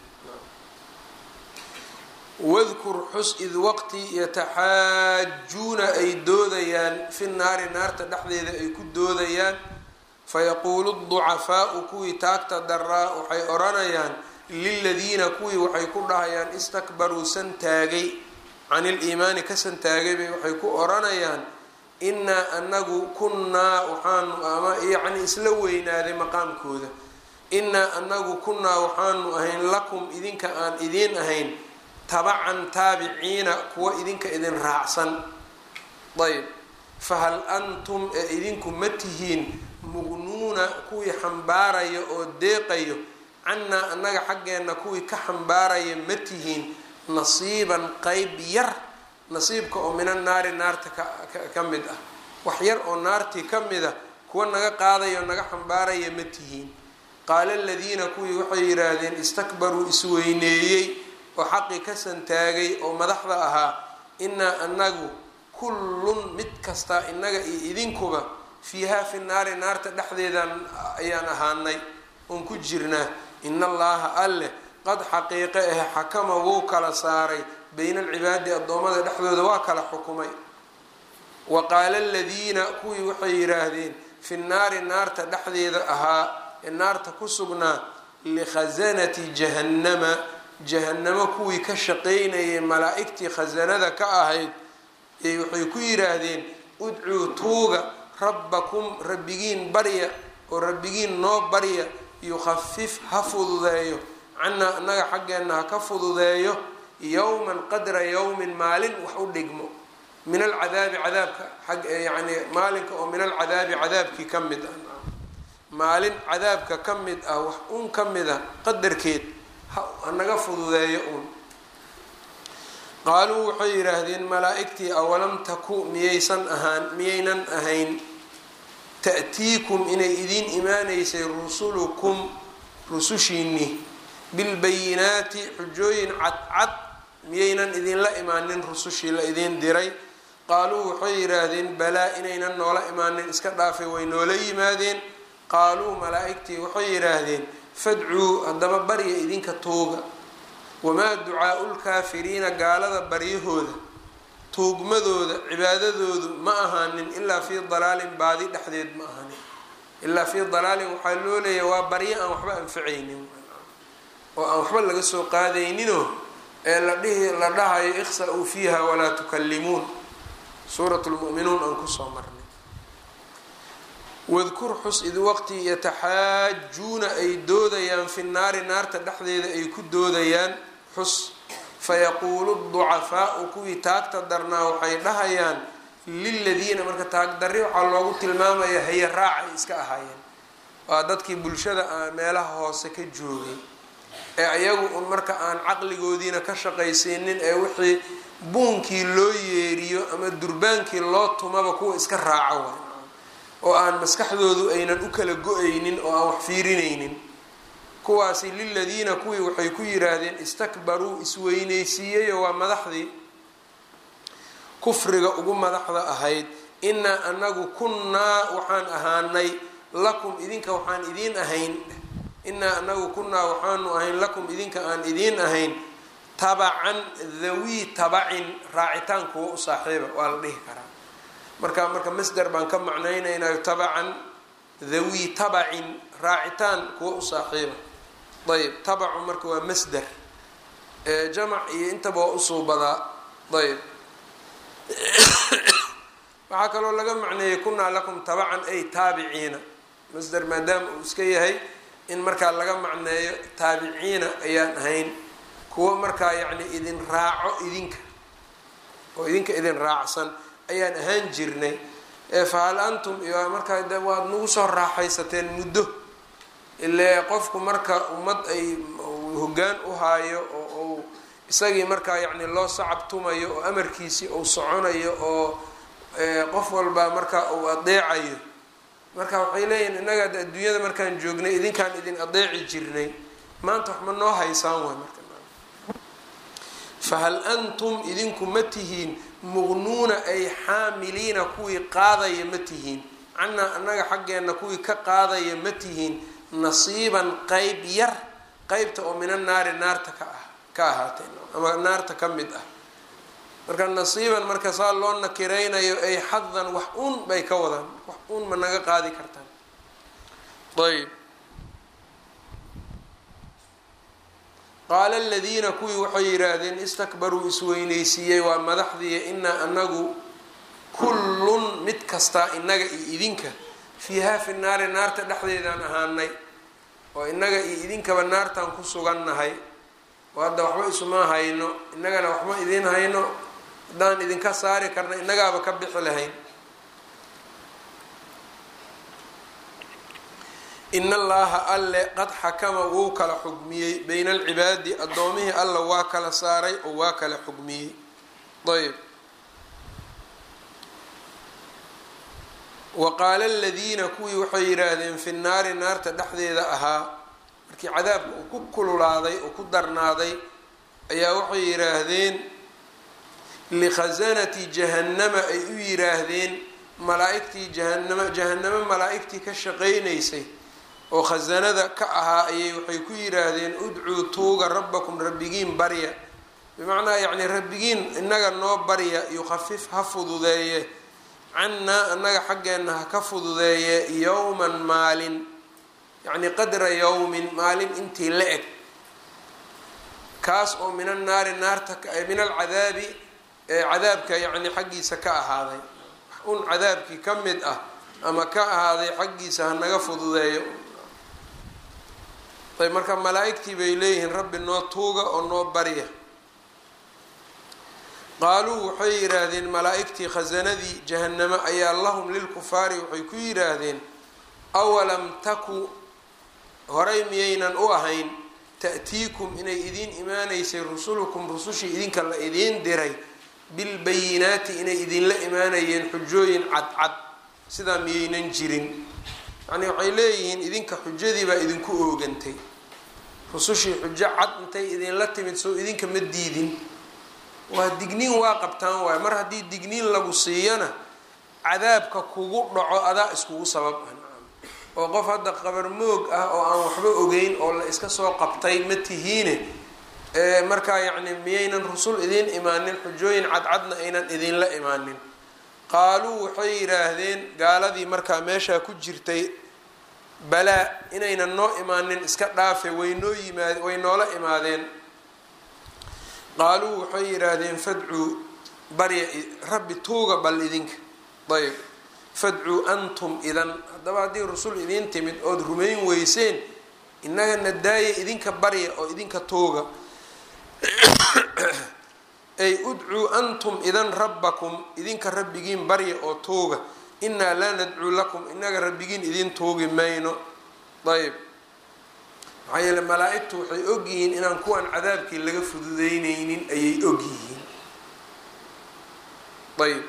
wadkur xus id waqti yataxaajuuna ay doodayaan fi naari naarta dhexdeeda ay ku doodayaan fayaquulu ducafaau kuwii taagta daraa waxay odhanayaan liladiina kuwii waxay ku dhahayaan istakbaruu san taagay can iliimaani ka san taagay bay waxay ku odhanayaan inaa anagu kunnaa waxaanu ama yacni isla weynaaday maqaamkooda inaa anagu kunnaa waxaanu ahayn lakum idinka aan idiin ahayn tabacan taabiciina kuwa idinka idin raacsan ayb fahal antum ee idinku ma tihiin muqnuuna kuwii xambaaraya oo deeqayo cannaa annaga xaggeenna kuwii ka xambaaraya ma tihiin nasiiban qeyb yar nasiibka oo mina naari naarta ka mid ah wax yar oo naartii ka mid a kuwa naga qaadaya oo naga xambaaraya ma tihiin qaala aladiina kuwii waxay yidhaahdeen istakbaruu isweyneeyey oo xaqii ka santaagay oo madaxda ahaa inaa anagu kullun mid kastaa inaga iyo idinkuba fiihaa fi naari naarta dhexdeedan ayaan ahaanay oon ku jirnaa in allaha alleh qad xaqiiqe ah xakama wuu kala saaray bayna alcibaadi addoommada dhexdooda waa kala xukumay wa qaala aladiina kuwii waxay yidhaahdeen fi naari naarta dhexdeeda ahaa ee naarta ku sugnaa likhasanati jahannama jahannamo kuwii ka shaqaynayay malaa-igtii khasanada ka ahayd ee waxay ku yidhaahdeen udcuu tuuga rabbakum rabbigiin barya oo rabbigiin noo barya yukhafif ha fududeeyo cannaa annaga xaggeenna ha ka fududeeyo yowman qadra yowmin maalin wax u dhigmo min alcadaabi cadaabka ag yani maalinka oo min alcadaabi cadaabkii ka mid ah maalin cadaabka ka mid ah wax un ka mid a qadarkeed hanaga fududeeyo uun qaaluu waxay yidhaahdeen malaa-igtii awalam taku miyaysan ahaan miyaynan ahayn ta'tiikum inay idiin imaanaysay rusulukum rusushiinni bilbayinaati xujooyin cadcad miyaynan idinla imaanin rusushii la idiin diray qaaluu waxay yidhaahdeen balaa inaynan noola imaanin iska dhaafay way noola yimaadeen qaaluu malaa-igtii waxay yidhaahdeen fadcuu haddaba barya idinka tuuga wamaa ducaau lkaafiriina gaalada baryahooda tuugmadooda cibaadadoodu ma ahaanin ilaa fii dalaalin baadi dhexdeed ma ahaanin ilaa fii dalaalin waxaa loo leeyahay waa baryo aan waxba anfacaynin oo aan waxba laga soo qaadayninoo ee la dhihi la dhahayo ikhsa-uu fiiha walaa tukallimuun suurat lmu'minuun aan kusoo marnay wadkur xus id waqti yataxaajuuna ay doodayaan fi naari naarta dhexdeeda ay ku doodayaan xus fayaquulu ducafaau kuwii taagta darnaa waxay dhahayaan liladiina marka taagdarri waxaa loogu tilmaamaya haye raacay iska ahaayeen waa dadkii bulshada aan meelaha hoose ka joogay ee ayagu un marka aan caqligoodiina ka shaqaysiinin ee wixii buunkii loo yeeriyo ama durbaankii loo tumaba kuwa iska raaco way oo aan maskaxdoodu aynan u kala go-aynin oo aan wax fiirinaynin kuwaasi liladiina kuwii waxay ku yiraahdeen istakbaruu isweynaysiiyeyo waa madaxdii kufriga ugu madaxda ahayd inaa anagu kunnaa waxaan ahaanay lakum idinka waxaan idiin ahayn inaa anagu kunnaa waxaanu ahayn lakum idinka aan idiin ahayn tabacan dhawii tabacin raacitaan kuwa u saaxiiba waa la dhihi karaa marka marka masder baan ka macnaynaynayo tabacan dhawii tabacin raacitaan kuwa u saaxiiba ayb tabacu marka waa masder jamac iyo intaba waa usuubadaa ayb waxaa kaloo laga macneeyey kunaa lakum tabacan ay taabiciina masder maadaama uu iska yahay in markaa laga macneeyo taabiciina ayaan ahayn kuwa markaa yacni idin raaco idinka oo idinka idin raacsan ayaan ahaan jirnay fahal antum iyo markaa de waad nagu soo raaxaysateen muddo ile qofku marka ummad ay hoggaan u haayo oo uu isagii markaa yacni loo sacabtumayo oo amarkiisii uu soconayo oo qof walba marka uu adeecayo marka waxay leeyihin innaga de adduunyada markaan joognay idinkaan idin adeeci jirnay maanta wax ma noo haysaan way marka fahal antum idinku ma tihiin muqnuuna ay xaamiliina kuwii qaadaya ma tihiin cannaa annaga xaggeenna kuwii ka qaadaya ma tihiin nasiiban qeyb yar qeybta oo mina naari naarta ka ah ka ahaatee ama naarta ka mid ah marka nasiiban marka saa loo nakiraynayo ay xadan wax uun bay ka wadaan wax uun ma naga qaadi kartaan ayb qaala aladiina kuwii waxay yidhaahdeen istakbaruu isweynaysiiyey waa madaxdiiya inaa anagu kullun mid kastaa inaga iyo idinka fiihaa fi naari naarta dhexdeedaan ahaanay oo inaga iyo idinkaba naartaan ku sugannahay oo hadda waxba isuma hayno innagana waxma idin hayno haddaan idinka saari karna innagaaba ka bixi lahayn in allaha alle qad xakama wuu kala xugmiyey bayna alcibaadi addoomihii alla waa kala saaray oo waa kala xugmiyey ayb wa qaala aladiina kuwii waxay yidhaahdeen fi naari naarta dhexdeeda ahaa markii cadaabka uu ku kululaaday oo ku darnaaday ayaa waxay yidhaahdeen likhasanati jahannama ay u yidhaahdeen malaa-igtii jahanama jahanamo malaa-igtii ka shaqaynaysay oo khasanada ka ahaa ayay waxay ku yidhaahdeen udcuu tuuga rabbakum rabbigiin barya bimacnaa yacni rabbigiin inaga noo barya yukhafif ha fududeeye cannaa annaga xaggeenna ha ka fududeeye yowman maalin yacni qadra yowmin maalin intii la eg kaas oo min annaari naarta min alcadaabi cadaabka yacni xaggiisa ka ahaaday un cadaabkii ka mid ah ama ka ahaaday xaggiisa ha naga fududeeyo ayb marka malaa-igtii bay leeyihiin rabbi noo tuuga oo noo barya qaaluu waxay yidhaahdeen malaa-igtii khasanadii jahanamo ayaa lahum lilkufaari waxay ku yidhaahdeen awalam taku horay miyaynan u ahayn ta'tiikum inay idiin imaanaysay rusulukum rusushii idinka la idiin diray bilbayinaati inay idinla imaanayeen xujooyin cadcad sidaa miyaynan jirin yacnii waxay leeyihiin idinka xujadii baa idinku oogantay rusushii xujo cad intay idinla timid soo idinka ma diidin waa digniin waa qabtaan waayo mar haddii digniin lagu siiyana cadaabka kugu dhaco adaa iskugu sabab ah oo qof hadda qabar moog ah oo aan waxba ogeyn oo la iska soo qabtay ma tihiine markaa yacni miyaynan rusul idiin imaanin xujooyin cadcadna aynan idinla imaanin qaaluu waxay yidhaahdeen gaaladii markaa meeshaa ku jirtay balaa inaynan noo imaanin iska dhaafe way noo yimaad way noola imaadeen qaaluu waxay yidhaahdeen fadcuu barya rabbi tuuga bal idinka ayb fadcuu antum idan haddaba haddii rusul idiin timid ood rumayn weyseen innagana daaya idinka barya oo idinka tooga ay udcuu antum idan rabbakum idinka rabbigiin barya oo tooga innaa laa nadcuu lakum inaga rabbigiin idiin toogi mayno ayb maxaa yeele malaa-igtu waxay ogyihiin inaan kuwan cadaabkii laga fududeyneynin ayay ogyihiin ayb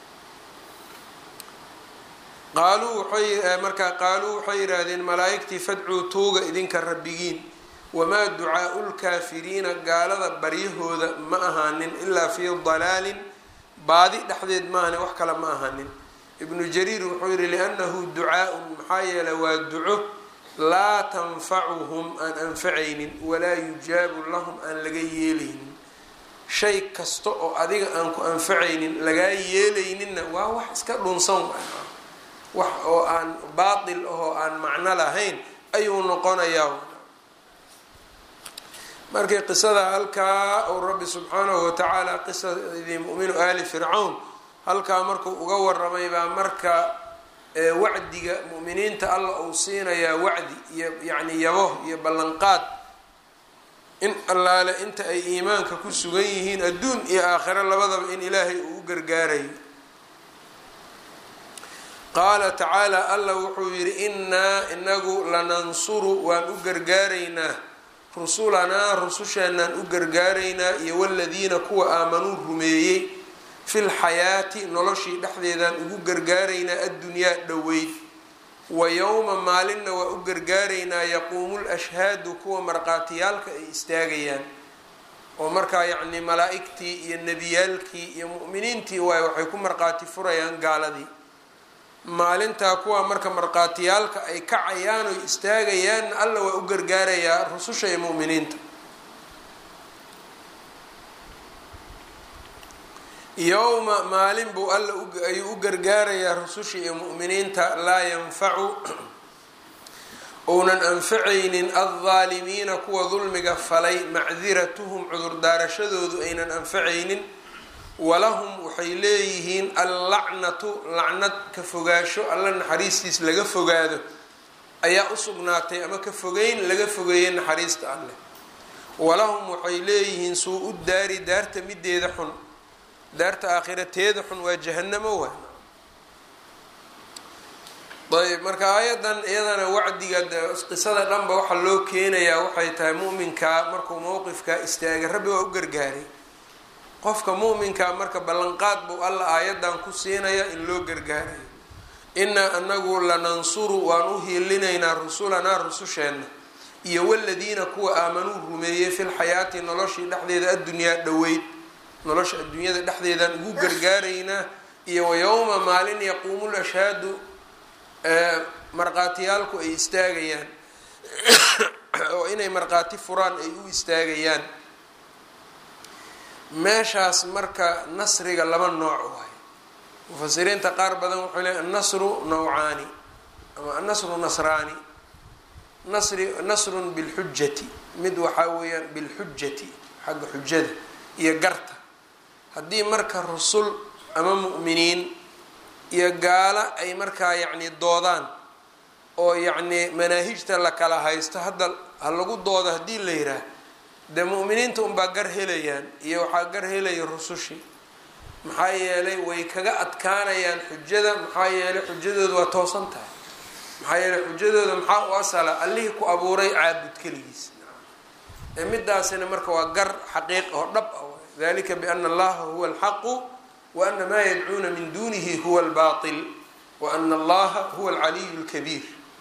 qaaluu waxay markaa qaaluu waxay yidhaahdeen malaa-igtii fadcuu tooga idinka rabbigiin wamaa ducaau lkaafiriina gaalada baryahooda ma ahaanin ilaa fii dalaalin baadi dhexdeed maahane wax kale ma ahaanin ibnu jariir wuxuu yihi liannahu ducaa-un maxaa yeele waa duco laa tanfacuhum aan anfacaynin walaa yujaabu lahum aan laga yeelaynin shay kasta oo adiga aan ku anfacaynin lagaa yeelayninna waa wax iska dhunsan wax oo aan baatil ahoo aan macno lahayn ayuu noqonayaa markii qisada halkaa uu rabbi subxaanahu watacaala qisadii mu'minu aali fircawn halkaa markuu uga waramay baa marka wacdiga mu'miniinta alla uu siinayaa wacdi iyo yacni yabo iyo ballanqaad in allaale inta ay iimaanka ku sugan yihiin adduun iyo aakhiro labadaba in ilaahay uu u gargaarayo qaala tacaala alla wuxuu yidhi innaa inagu lanansuru waan u gargaaraynaa rusulanaa rususheenaan u gargaaraynaa iyo waladiina kuwa aamanuu rumeeyey fil xayaati noloshii dhexdeedaan ugu gargaaraynaa addunyaa dhoweyd wa yowma maalinna waa u gargaaraynaa yaquumu lashhaadu kuwa marqaatiyaalka ay istaagayaan oo markaa yacni malaa-igtii iyo nebiyaalkii iyo mu'miniintii waay waxay ku marqaati furayaan gaaladii maalintaa kuwa marka marqaatiyaalka ay kacayaan oy istaagayaanna alla waa u gargaarayaa rususha iyo mu'miniinta yowma maalin buu alla ayuu u gargaarayaa rususha iyo mu'miniinta laa yanfacu uunan anfacaynin aldaalimiina kuwa dulmiga falay macdiratuhum cudurdaarashadoodu aynan anfacaynin walahum waxay leeyihiin allacnatu lacnad ka fogaasho alla naxariistiis laga fogaado ayaa u sugnaatay ama ka fogeyn laga fogeeyay naxariista alleh walahum waxay leeyihiin suu u daari daarta mideeda xun daarta aakhirateeda xun waa jahanamo waa ayb marka aayadan iyadana wacdiga qisada dhanba waxaa loo keenayaa waxay tahay mu'minkaa markuu mowqifkaa istaagay rabbi waa u gargaaray qofka mu'minkaa marka ballanqaad buu alla aayadan ku siinaya in loo gargaarayo inaa anagu lanansuru waan u hiilinaynaa rusulanaa rususheenna iyo waladiina kuwa aamanuu rumeeyey filxayaati noloshii dhexdeeda addunyaa dhoweyd nolosha adduunyada dhexdeedaan ugu gargaaraynaa iyo wayowma maalin yaquumu lashhaadu marqaatiyaalku ay istaagayaan oo inay marqaati furaan ay u istaagayaan meeshaas marka nasriga laba nooc waay mufasiriinta qaar badan wuxuu leey annasru nawcaani ama annasru nasraani nasri nasrun bilxujati mid waxaa weeyaan bilxujati xagga xujada iyo garta haddii marka rusul ama mu'miniin iyo gaalo ay markaa yacni doodaan oo yacni manaahijta la kala haysto hadda ha lagu doodo haddii la yiraah dee mu'miniinta unbaa gar helayaan iyo waxaa gar helaya rusushii maxaa yeelay way kaga adkaanayaan xujada maxaa yeelay xujadooda waa toosan tahay maxaa yeelay xujadooda maxaa u asala allihii ku abuuray caabud keligiis ee midaasina marka waa gar xaqiiq oo dhab ah dalika biana allaha huwa alxaqu wa ana maa yadcuuna min dunihi huwa albaatil wa ana allaha huwa alcaliyu lkabiir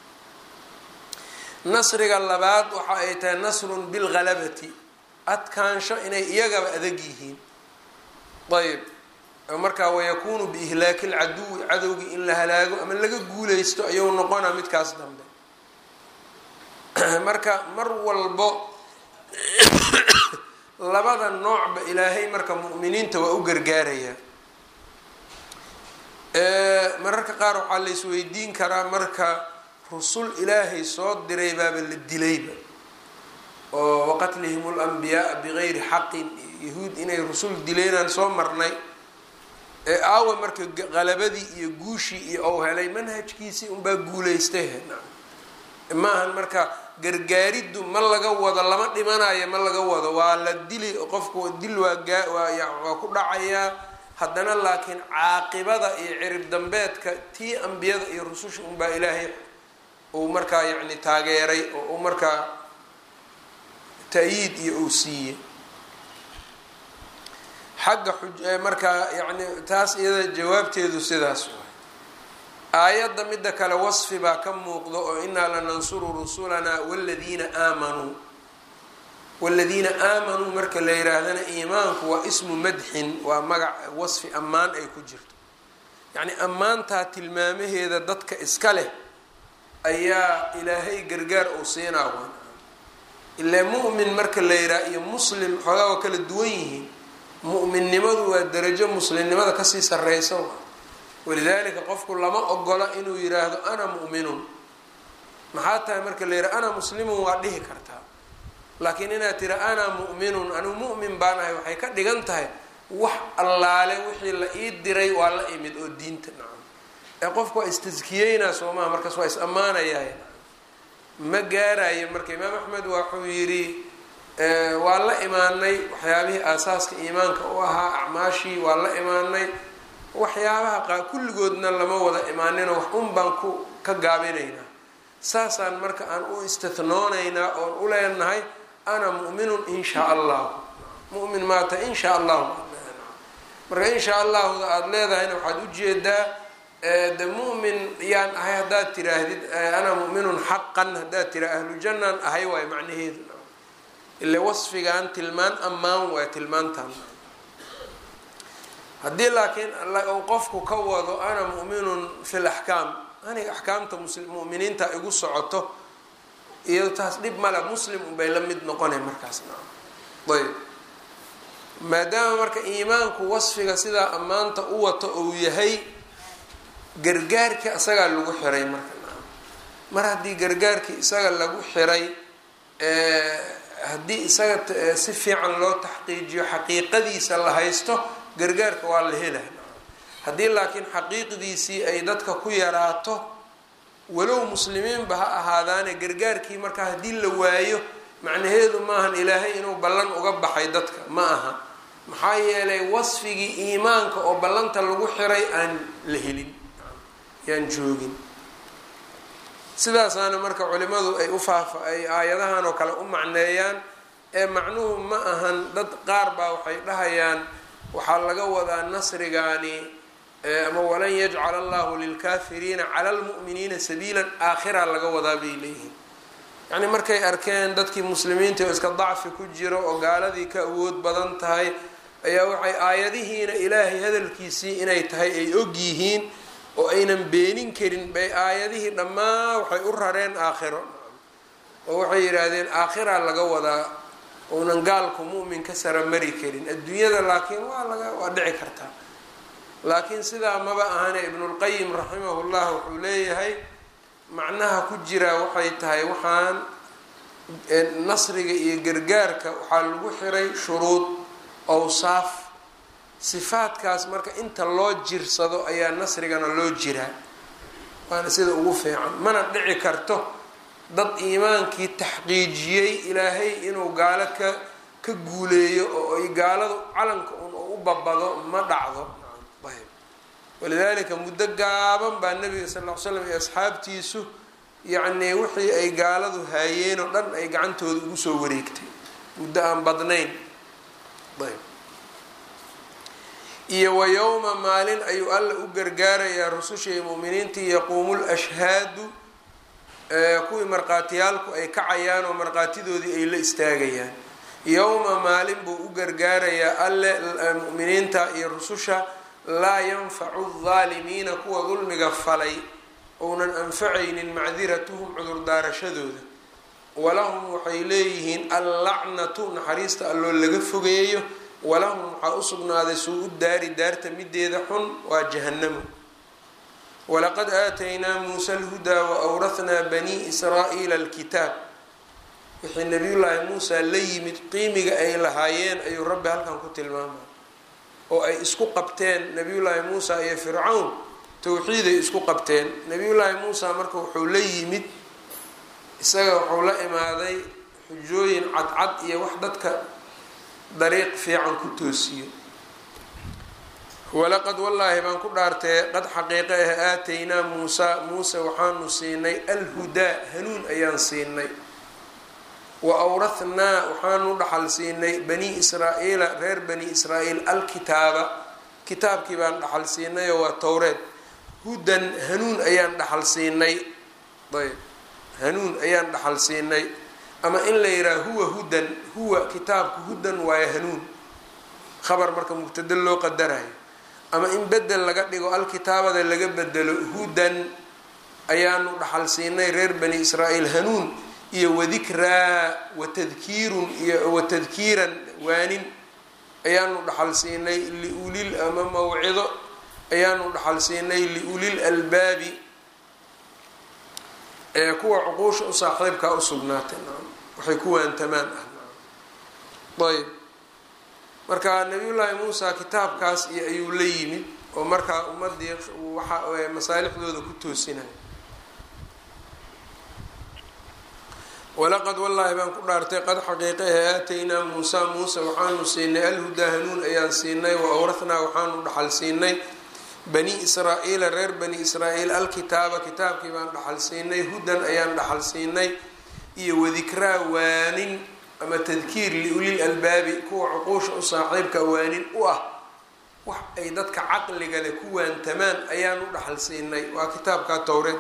nasriga labaad waxa ay tahay nasrun bilghalabati adkaansho inay iyagaba adag yihiin ayb markaa wayakunu biihlaaki lcaduwi cadowgii in la halaago ama laga guuleysto ayuu noqonaa midkaas dambe marka mar walbo labada noocba ilaahay marka mu'miniinta waa u gargaarayaa mararka qaar waxaa la isweydiin karaa marka rusul ilaahay soo diray baaba la dilayba oo waqatlihim lanbiyaaa bigayri xaqin yahuud inay rusul dileynaan soo marnay ee aawa marka qalabadii iyo guushii iyo ou helay manhajkiisii unbaa guulaystay ma ahan marka gargaariddu ma laga wado lama dhimanayo ma laga wado waa la dili qofku dil waa gaa waa ku dhacayaa haddana laakiin caaqibada iyo cirib dambeedka tii ambiyada iyo rususha unbaa ilaahay uu markaa yacni taageeray oo uu markaa ta-yiid iyo uu siiyey xagga xuj markaa yacni taas iyada jawaabteedu sidaas waay aayadda midda kale wasfi baa ka muuqda oo inaa lanansuru rusulanaa waladiina aamanuu waladiina aamanuu marka la yihaahdana iimaanku waa ismu madxin waa magac wasfi ammaan ay ku jirto yacni ammaantaa tilmaamaheeda dadka iska leh ayaa ilaahay gargaar uu siinaa waan ilaa mu'min marka la yidhaha iyo muslim xoogaa waa kala duwan yihiin mu'minnimadu waa darajo muslimnimada kasii sarreysa walidaalika qofku lama ogola inuu yiraahdo ana mu'minun maxaa tahay marka la yidhaha ana muslimun waa dhihi kartaa laakiin inaad tira ana mu'minun anigu mu'min baan ahay waxay ka dhigan tahay wax allaale wixii la ii diray waa la imid oo diinta nacam ee qofku waa istaskiyeynaa soomaha markaas waa is ammaanayahay ma gaarayo marka imaam axmed waxuu yidhi waa la imaanay waxyaabihii aasaaska iimaanka u ahaa acmaashii waa la imaanay waxyaabaha qaa kulligoodna lama wada imaaninoo wax un baan ku ka gaabinaynaa saasaan marka aan u istihnoonaynaa oon u leenahay ana mu'minun in shaa allahu mu'min maata in shaa allahu marka in shaa allahuda aada leedahayna waxaad ujeedaa de mu'min yaan ahay haddaad tiraahdid ana mu'minun xaqan haddaad tira ahlu jannaan ahay waayo macnaheedu ile wasfigan tilmaan ammaan waay tilmaantan haddii laakiin qofku ka wado ana mu'minun fi laxkaam aniga axkaamta mu'miniinta igu socoto iyo taas dhib male muslim unbay la mid noqonay markaas ayb maadaama marka iimaanku wasfiga sidaa ammaanta u wato uu yahay gargaarkii isagaa lagu xiray marka mar haddii gargaarkii isaga lagu xiray haddii isaga si fiican loo taxqiijiyo xaqiiqadiisa la haysto gargaarka waa la helay haddii laakiin xaqiiqdiisii ay dadka ku yaraato walow muslimiinba ha ahaadaane gargaarkii markaa haddii la waayo macnaheedu maahan ilaahay inuu ballan uga baxay dadka ma aha maxaa yeelay wasfigii iimaanka oo ballanta lagu xiray aan la helin yaan joogin sidaasaana marka culimadu ay ufaafa ay aayadahan oo kale u macneeyaan ee macnuhu ma ahan dad qaar baa waxay dhahayaan waxaa laga wadaa nasrigaani ama walan yajcala allahu lilkaafiriina cala lmu'miniina sabiilan aakhira laga wadaa bay leeyihiin yacni markay arkeen dadkii muslimiinta oo iska dacfi ku jiro oo gaaladii ka awood badan tahay ayaa waxay aayadihiina ilaahay hadalkiisii inay tahay ay og yihiin oo aynan beenin karin bay aayadihii dhammaan waxay u rareen aakhiro oo waxay yidhaahdeen aakhiraa laga wadaa uunan gaalku mu'min ka sara mari karin adduunyada laakiin waa laga waa dhici kartaa laakiin sidaa maba ahane ibnulqayim raximahullah wuxuu leeyahay macnaha ku jira waxay tahay waxaan nasriga iyo gargaarka waxaa lagu xiray shuruud awsaaf sifaadkaas marka inta loo jirsado ayaa nasrigana loo jiraa waana sida ugu fiican mana dhici karto dad iimaankii taxqiijiyey ilaahay inuu gaalo ka ka guuleeyo oo ay gaaladu calanka un u babado ma dhacdo ayb walidaalika muddo gaaban baa nabiga sal ll ly slam iyo asxaabtiisu yacnii wixii ay gaaladu haayeen oo dhan ay gacantooda ugu soo wareegtay muddo aan badnayn ayb iyo wa yowma maalin ayuu alla u gargaarayaa rususha iyo mu'miniintii yaquumu lashhaadu kuwii markhaatiyaalku ay kacayaan oo markhaatidoodii ay la istaagayaan yowma maalin buu u gargaarayaa alle mu'miniinta iyo rususha laa yanfacu aldaalimiina kuwa dulmiga falay ounan anfacaynin macdiratuhum cudurdaarashadooda walahum waxay leeyihiin allacnatu naxariista alloo laga fogeeyo walahum waxaa usugnaaday suu-u daari daarta mideeda xun waa jahanamo walaqad aataynaa muusa alhudaa wa awrathnaa banii israa'iila alkitaab wixii nabiyullaahi muusa la yimid qiimiga ay lahaayeen ayuu rabbi halkan ku tilmaamay oo ay isku qabteen nabiyullaahi muusa iyo fircawn towxiiday isku qabteen nabiyullaahi muusa marka wuxuu la yimid isaga wuxuu la imaaday xujooyin cadcad iyo wax dadka dariiq fiican ku toosiyo walaqad wallaahi baan ku dhaartee qad xaqiiqe ah aataynaa muusa muuse waxaanu siinay alhudaa hanuun ayaan siinay wa awrathnaa waxaanu dhaxal siinay bani israa-iila reer bani israa-iil alkitaaba kitaabkii baan dhaxal siinayoo waa towreed hudan hanuun ayaan dhaxal siinay ayb hanuun ayaan dhaxal siinay ama in la yidhaha huwa hudan huwa kitaabku hudan waayo hanuun khabar marka mubtado loo qadarayo ama in bedel laga dhigo alkitaabada laga bedelo hudan ayaanu dhaxal siinay reer bani israa'iil hanuun iyo wadikraa watadkiirun iyo watadkiiran waanin ayaanu dhaxal siinay liulil ama mawcido ayaanu dhaxal siinay liulil albaabi ee kuwa cuquusha u saaxiibkaa u sugnaatay waxay ku waantamaan ah ayb marka nabiyullaahi muusa kitaabkaas iyo ayuu la yimid oo markaa ummadii waxa masaalixdooda ku toosinaya walaqad wallaahi baan ku dhaartay qad xaqiiqahe aataynaa muusa muuse waxaanu siinay alhudaa hanuun ayaan siinay wa awrathnaa waxaanu dhaxal siinay bani israa-iila reer bani israa-iil alkitaaba kitaabkii baan dhaxal siinay hudan ayaan dhaxal siinay iyo wadikraa waanin ama tadkiir liulil albaabi kuwa cuquusha u saaxiibka waanin u ah wax ay dadka caqliga leh ku waantamaan ayaan u dhaxal siinay waa kitaabkaa towreed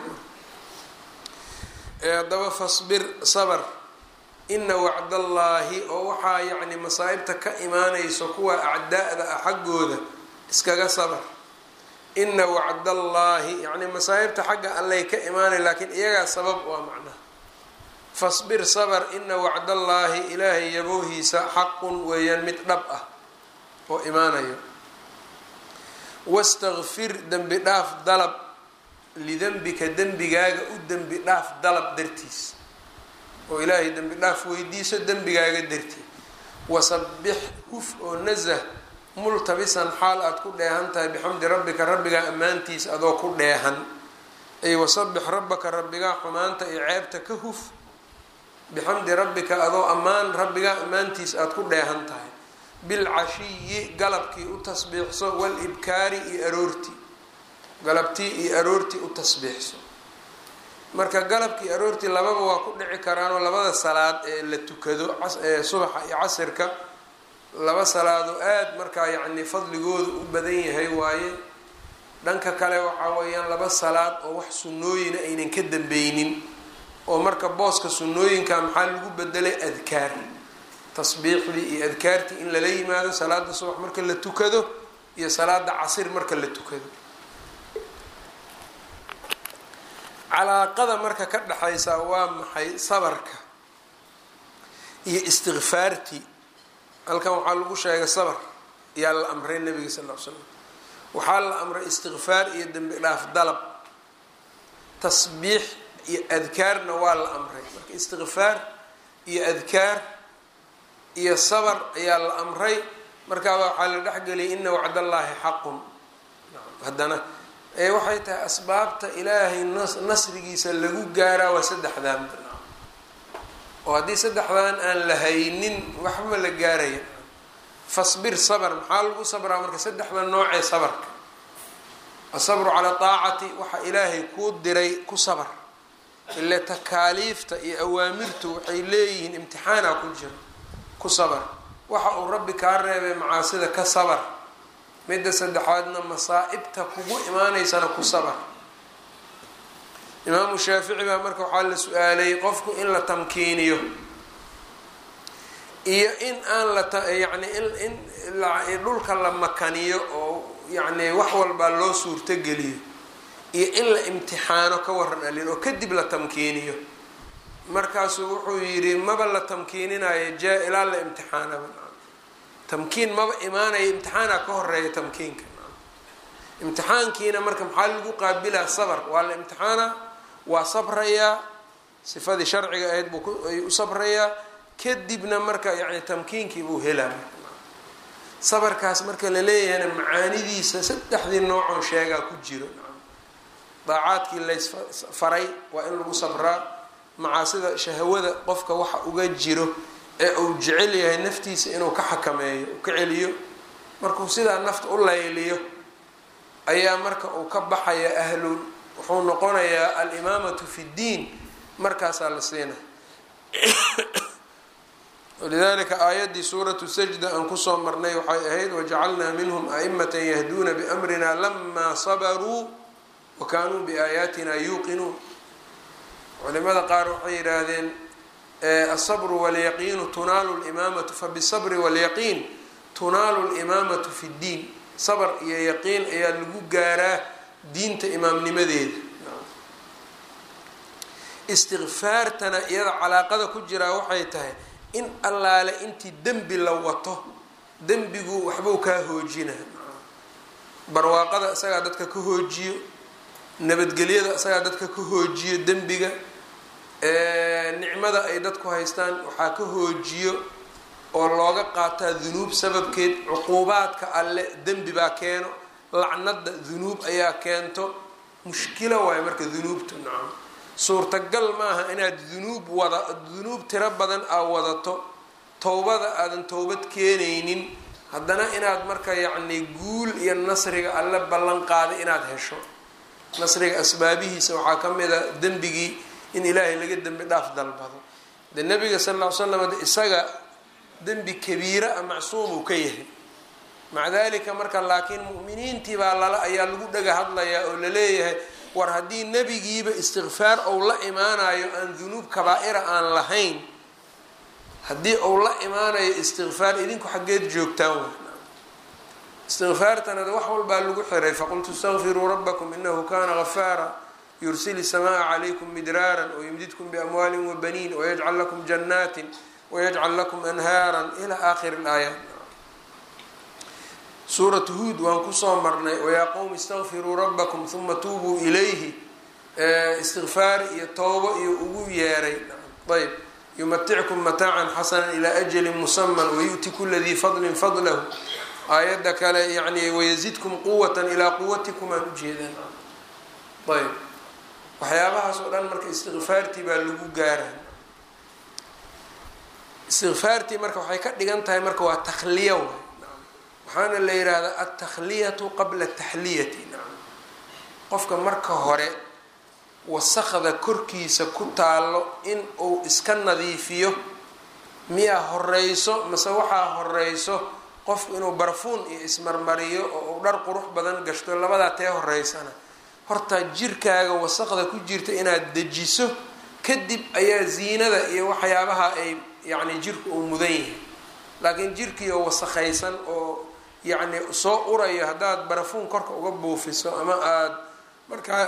ee haddaba fasbir sabr ina wacdallaahi oo waxaa yacni masaa'ibta ka imaanayso kuwa acdaa'da ah xaggooda iskaga sabr ina wacdallaahi yacni masaa'ibta xagga allay ka imaanay laakiin iyagaa sabab waa macnaha fasbir sabr ina wacdallaahi ilaahay yaboohiisa xaqun weeyaan mid dhab ah oo imaanayo wastakfir dembi dhaaf dalab lidenbika dembigaaga u dembi dhaaf dalab dartiis oo ilaahay dembi dhaaf weydiiso dembigaaga dartii wasabbix huf oo nasah multabisan xaal aada ku dheehan tahay bixamdi rabbika rabbigaa ammaantiisa adoo ku dheehan ay wasabbix rabbaka rabbigaa xumaanta iyo ceebta ka huf bixamdi rabbika adoo ammaan rabbigaa ammaantiisa aada ku dheehan tahay bilcashiyi galabkii u tasbiixso walibkaari iyo aroortii galabtii iyo aroortii u tasbiixso marka galabkii aroortii lababa waa ku dhici karaanoo labada salaad ee la tukado ee subaxa iyo casirka laba salaadoo aada markaa yacni fadligoodu u badan yahay waaye dhanka kale waxaa weeyaan laba salaad oo wax sunnooyina aynan ka dambeynin oo marka booska sunnooyinka maxaa lagu bedelay adkaar tasbiixdii iyo adkaartii in lala yimaado salaada subax marka la tukado iyo salaada casir marka la tukado calaaqada marka ka dhexaysa waa maxay sabarka iyo istikfaartii halkan waxaa lagu sheegay sabar yaa la amray nabiga sal l slam waxaa la amray istikfaar iyo dembi dhaaf dalab tasbiix iyo adkaarna waa la amray marka istikfaar iyo adkaar iyo sabar ayaa la amray markaaba waxaa la dhexgeliyay ina wacdallaahi xaqun haddana ee waxay tahay asbaabta ilaahay nasrigiisa lagu gaaraa waa saddexdaan oo haddii saddexdan aan la haynin waxba la gaaraya fasbir sabr maxaa lagu sabraa marka saddexda noocee sabarka asabru calaa taacati waxa ilaahay kuu diray ku sabar ile takaaliifta iyo awaamirtu waxay leeyihiin imtixaana ku jira ku sabar waxa uu rabbi kaa reebay macaasida ka sabar midda saddexaadna masaa-ibta kugu imaaneysana ku sabar imaamu shaafici baa marka waxaa la su-aalay qofku in la tamkiiniyo iyo in aan la yani in dhulka la makaniyo oo yani wax walbaa loo suurtogeliyo iyo in la imtixaano ka waran alin oo kadib la tamkiiniyo markaasuu wuxuu yidhi maba la tamkiininayo jaa ilaa la imtixaanaba tamkiin maba imaanayo imtixaana ka horeeya tamkiinka imtixaankiina marka maxaa lagu qaabilaa sabr waa la imtixaana waa sabrayaa sifadii sharciga ahayd buu ay u sabrayaa kadibna marka yani tamkiinkii buu helaa sabarkaas marka la leeyahayna macaanidiisa saddexdii noocoo sheegaa ku jiro daacaadkii laysfaray waa in lagu sabraa macaasida shahwada qofka waxa uga jiro ee uu jecel yahay naftiisa inuu ka xakameeyo uu ka celiyo markuu sidaa nafta u layliyo ayaa marka uu ka baxaya ahlul wuxuu noqonayaa alimaamatu fi ddiin markaasaa la siina walidalika aayaddii suuratu sajda aan kusoo marnay waxay ahayd wajacalnaa minhum a'imata yahduuna biamrina lamaa sabaruu wa kaanuu biaayaatina yuuqinuun culimada qaar waxay yidhaahdeen asabru walyaqiinu tunaalu limaamatu fabisabri walyaqiin tunaalu limaamatu fi ddiin sabr iyo yaqiin ayaa lagu gaaraa diinta imaamnimadeeda istikfaartana iyada calaaqada ku jiraa waxay tahay in allaale intii dembi la wato dembigu waxbuu kaa hoojina barwaaqada isagaa dadka ka hoojiyo nabadgelyada isagaa dadka ka hoojiyo dembiga nicmada ay dadku haystaan waxaa ka hoojiyo oo looga qaataa dunuub sababkeed cuquubaadka alle dembi baa keeno lacnada dunuub ayaa keento mushkilo waayo marka dunuubtu nacam suurtagal maaha inaad dunuub wada dunuub tiro badan aa wadato towbada aadan towbad keenaynin haddana inaad marka yacni guul iyo nasriga alle ballan qaaday inaad hesho nasriga asbaabihiisa waxaa ka mid a dembigii in ilaahay laga dembi dhaaf dalbado de nabiga sal ll ly slam de isaga dembi kabiira a macsuum uu ka yahay maca dalika marka laakiin mu'miniintii baa lala ayaa lagu dhaga hadlayaa oo laleeyahay war haddii nebigiiba istikfaar ou la imaanayo aan dunuub kabaa-ira aan lahayn haddii uu la imaanayo istikfaar idinku xaggeed joogtaan w istikfaartana wax walbaa lagu xiray faqultu istaqfiruu rabbakum inahu kana gafaara yursil الsamaaa calaykum midraara wayumdidkum biamwaalin wabaniin wayajcal lakum janaatin wayajcal lakum anhaara ila aakhiri اlaayaat suuratu huud waan kusoo marnay wayaa qowmi istaqfiruu rabbakum huma tuubuu ilayhi istikfaari iyo towbo iyo ugu yeeray ayb yumatickum mataacan xasana ilaa ajalin musaman wayu'ti kula dii fadlin fadlahu aayadda kale yani wayazidkum quwatan ilaa quwatikum aan ujeedaan ayb waxyaabahaas oo dhan marka istikfaartii baa lagu gaara istikfaartii marka waxay ka dhigan tahay marka waa takhliya waay waxaana la yihahdaa altakhliyatu qabla taxliyati qofka marka hore wasakda korkiisa ku taalo in uu iska nadiifiyo miyaa horeyso mase waxaa horeyso qofku inuu barfuun iyo ismarmariyo oo uu dhar qurux badan gashto labadaa tee horeysana horta jirkaaga wasaqda ku jirta inaad dejiso kadib ayaa ziinada iyo waxyaabaha ay yacni jirku uu mudan yahay laakiin jirkii oo wasakhaysan oo yacni soo urayo haddaad barafuun korka uga buufiso ama aada markaa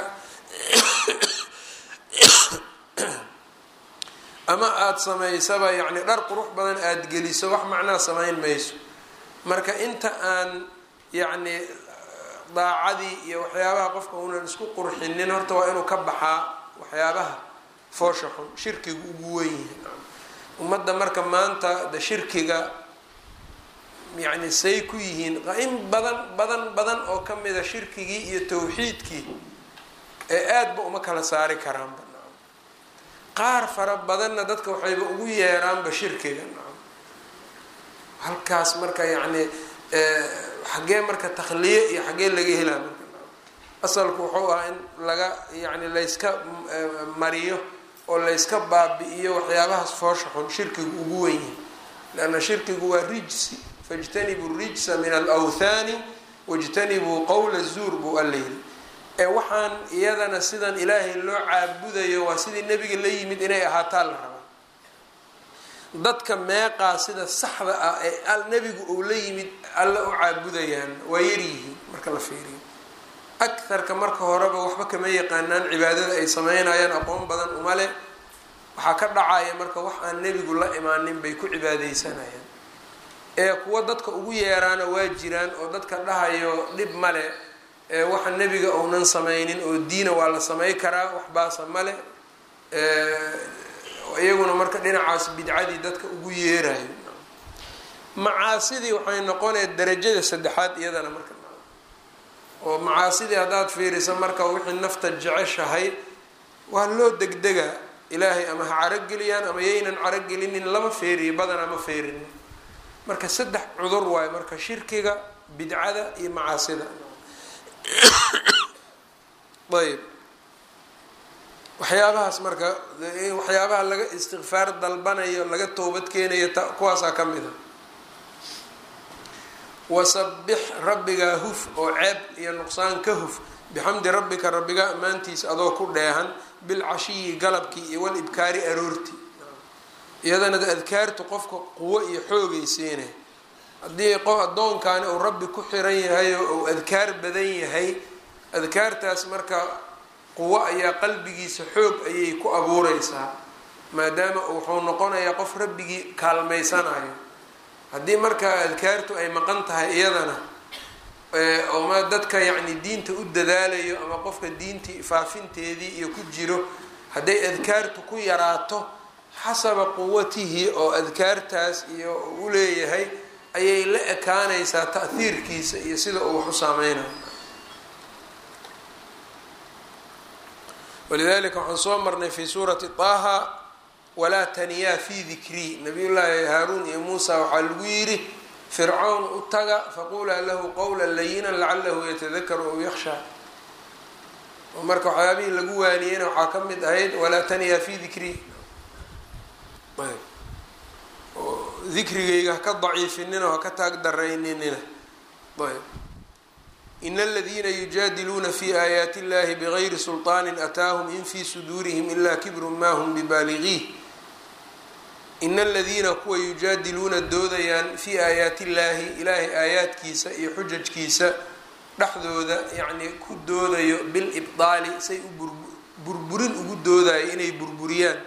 ama aada samaysaba yacni dhar qurux badan aada geliso wax macnaa samayn mayso marka inta aan yacni daacadii iyo waxyaabaha qofka unan isku qurxinin horta waa inuu ka baxaa waxyaabaha foosha xun shirkiga ugu wen yahay ummadda marka maanta de shirkiga yacni say ku yihiin in badan badan badan oo ka mida shirkigii iyo tawxiidkii ee aadaba uma kala saari karaanba nacam qaar fara badanna dadka waxayba ugu yeeraanba shirkiga nacam halkaas marka yacni xaggee marka takhliye iyo xaggee laga helaa marka asalku wuxuu ahaa in laga yacni layska mariyo oo layska baabi-iyo waxyaabahaas foosha xun shirkigu ugu wen yahay leanna shirkigu waa rijsi faijtanibuu rijsa min alawthaani wajtanibuu qowla zuur buu alla yiri ee waxaan iyadana sidan ilaahay loo caabudayo waa sidii nebiga la yimid inay ahaataa la rabaa dadka meeqaa sida saxda ah ee nebigu uu la yimid alla u caabudayaan waa yaryihiin marka la fiiriyo akarka marka horeba waxba kama yaqaanaan cibaadada ay sameynayaan aqoon badan uma leh waxaa ka dhacaya marka wax aan nebigu la imaanin bay ku cibaadeysanayaan ee kuwa dadka ugu yeeraana waa jiraan oo dadka dhahayo dhib male ee waxa nebiga uunan sameynin oo diina waa la samey karaa waxbaasa male iyaguna marka dhinacaas bidcadii dadka ugu yeerayo macaasidii waxay noqonaya darajada saddexaad iyadana marka oo macaasidii haddaad fiiriso marka wixii nafta jeceshahay waa loo degdegaa ilaahay ama ha carogeliyaan ama yaynan carogelinin lama feeriyo badanaa ma feerinin marka saddex cudur waayo marka shirkiga bidcada iyo macaasida ayb waxyaabahaas marka waxyaabaha laga istikfaar dalbanayo laga toobad keenayo t kuwaasaa ka mid a wasabix rabbigaa huf oo ceeb iyo nuqsaan ka huf bixamdi rabbika rabbiga ammaantiisa adoo ku dheehan bilcashiyi galabkii iyo wal ibkaari aroorti iyadana adkaartu qofka quwo iyo xoogay siinay haddii qof addoonkaani uu rabbi ku xiran yahay oo uu adkaar badan yahay adkaartaas marka quwo ayaa qalbigiisa xoog ayay ku abuureysaa maadaama wuxuu noqonayaa qof rabbigii kaalmeysanayo haddii markaa adkaartu ay maqan tahay iyadana oma dadka yacni diinta u dadaalayo ama qofka diintii faafinteedii iyo ku jiro hadday adkaartu ku yaraato xasaba quwatihi oo adkaartaas iyo u leeyahay ayay la ekaanaysaa ta'hiirkiisa iyo sida uu wax u saameynayo walidalika waxaan soo marnay fi suurati طaha walaa taniyaa fi dikrii nabiy llaahi haaruun iyo muusa waxaa lagu yidhi fircawn u taga faqulaa lahu qowla layinan lacalahu yatadakaru aw yakshaa oo marka waxyaabihii lagu waaniyeyna waxaa ka mid ahayd walaa taniyaa fi dikrii oo dikrigayga haka daciifinina haka taag darayninina ayb in aladiina yujaadiluuna fi aayaati illahi bigayri sulطaani ataahum in fi suduurihim ila kibrun ma hm bibaaligiih in aladiina kuwa yujaadiluuna doodayaan fii aayaati illaahi ilaahay aayaadkiisa iyo xujajkiisa dhexdooda yacni ku doodayo bilibdaali say u burburin ugu doodayo inay burburiyaan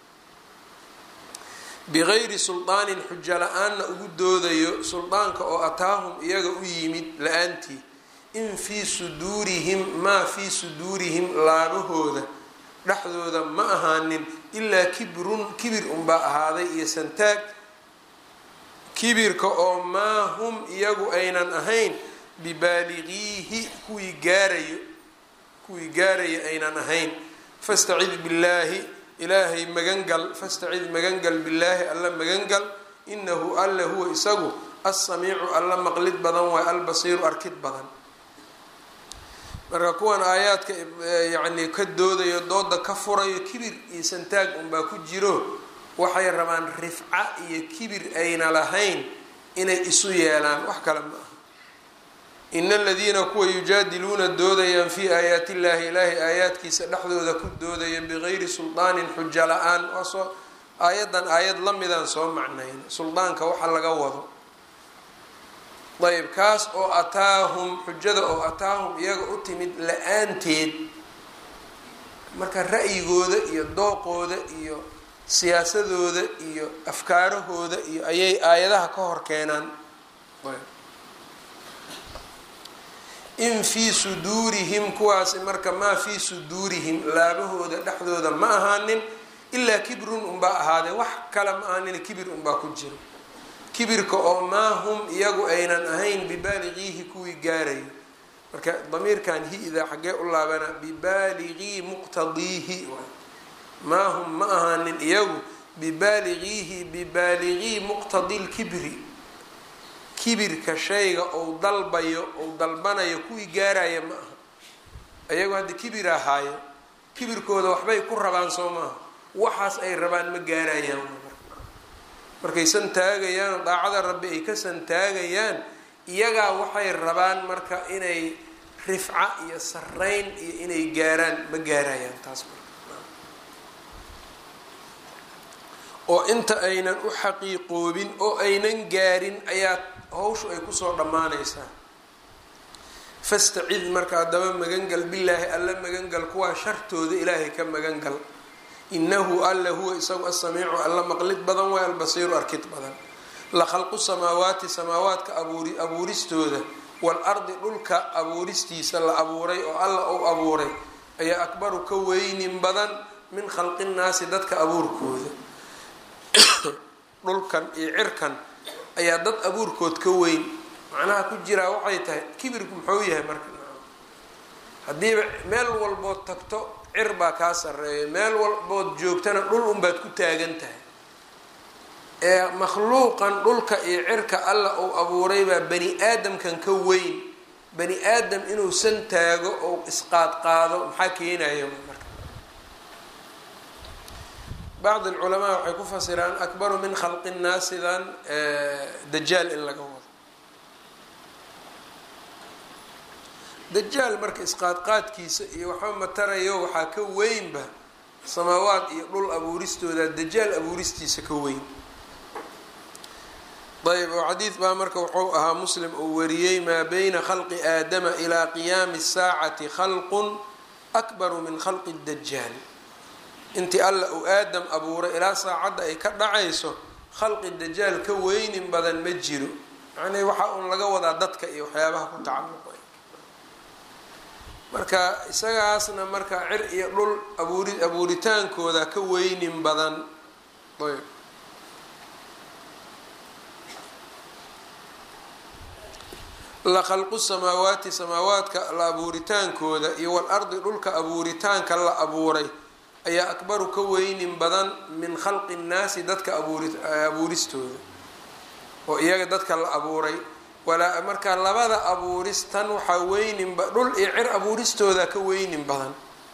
bigayri sulطaanin xujo la-aanna ugu doodayo suldaanka oo ataahum iyaga u yimid la-aantii in fii suduurihim maa fii suduurihim laabahooda dhexdooda ma ahaanin ilaa kibrun kibir unbaa ahaaday iyo santaag kibirka oo maa hum iyagu aynan ahayn bibaaligiihi kuwii gaarayo kuwii gaaraya aynan ahayn fastacid billaahi ilaahay magangal fastacid magangal billaahi alla magangal inahu alla huwa isagu assamiicu alla maqlid badan waay albasiiru arkid badan marka kuwan aayaadka yacni ka doodayo dooda ka furayo kibir iyo santaag unbaa ku jiro waxay rabaan rifca iyo kibir ayna lahayn inay isu yeelaan wax kale ma aha ina aladiina kuwa yujaadiluuna doodayaan fii aayaati illahi ilaahay aayaadkiisa dhexdooda ku doodaya bigayri suldaanin xujo la-aan waa soo aayaddan aayad la midaan soo macnayn suldaanka waxa laga wado ayb kaas oo ataahum xujada oo ataahum iyaga u timid la-aanteed marka ra'yigooda iyo dooqooda iyo siyaasadooda iyo afkaarahooda iyo ayay aayadaha ka hor keenaan in fii suduurihim kuwaasi marka maa fii suduurihim laabahooda dhexdooda ma ahaanin ilaa kibrun unbaa ahaadee wax kale ma ahaanin kibir unbaa ku jiro kibirka oo maa hum iyagu aynan ahayn bibaaligiihi kuwii gaarayo marka damiirkan hi-da xaggee u laabana bibaaligii muqtadiihi maa hum ma ahaanin iyagu bibaaligiihi bibaaligii muqtadi lkibri kibirka shayga ou dalbayo ou dalbanayo kuwii gaaraya ma aha iyagu hadda kibir ahaayo kibirkooda waxbay ku rabaan soo maaha waxaas ay rabaan ma gaarayaan markay santaagayaan daacada rabbi ay ka santaagayaan iyagaa waxay rabaan marka inay rifca iyo sarayn iyo inay gaaraan ma gaarayaan taas marka oo inta aynan u xaqiiqoobin oo aynan gaarin ayaa hawshu ay kusoo dhammaanaysaa fastacid marka haddaba magangal bilaahi alla magangal kuwaa shartooda ilaahay ka magangal inahu alla huwa isagu asamiicu alla maqlid badan waay albasiiru arkid badan la khalqu samaawaati samaawaadka abuuri abuuristooda waalardi dhulka abuuristiisa la abuuray oo alla uu abuuray ayaa akbaru ka weynin badan min khalqi nnaasi dadka abuurkooda dhulkan iyo cirkan ayaa dad abuurkood ka weyn macnaha ku jiraa waxay tahay kibirku muxuu yahay marka haddiiba meel walbood tagto cir baa kaa sarreeya meel walbood joogtana dhul unbaad ku taagan tahay ee makhluuqan dhulka iyo cirka alla uu abuuray baa bani aadamkan ka weyn bani aadam inuusan taago oo isqaadqaado maxaa keenaya marka bacd alculamaa waxay ku fasiraan akbaru min khalqi nnaasidan dajaal in laga wado dajaal marka isqaadqaadkiisa iyo waxba matarayo waxaa ka weynba samaawaad iyo dhul abuuristooda dajaal abuuristiisa ka weyn ayb oo xadiid baa marka wuxuu ahaa muslim uu wariyey maa bayna khalqi aadama ilaa qiyaami saacati khalqun akbaru min khalqi dajaal intii alla uu aadam abuuray ilaa saacadda ay ka dhacayso khalqi dajaal ka weynin badan ma jiro macnii waxa uun laga wadaa dadka iyo waxyaabaha ku tacalluqay marka isagaasna marka cir iyo dhul abuuri abuuritaankooda ka weynin badan ayb la khalqu samaawaati samaawaadka la abuuritaankooda iyo walardi dhulka abuuritaanka la abuuray ayaa akbaru ka weynin badan min khalqi nnaasi dadka abuuri abuuristooda oo iyaga dadka la abuuray walaa marka labada abuuristan waxaa weyninba dhul iyo cir abuuristooda ka weynin badan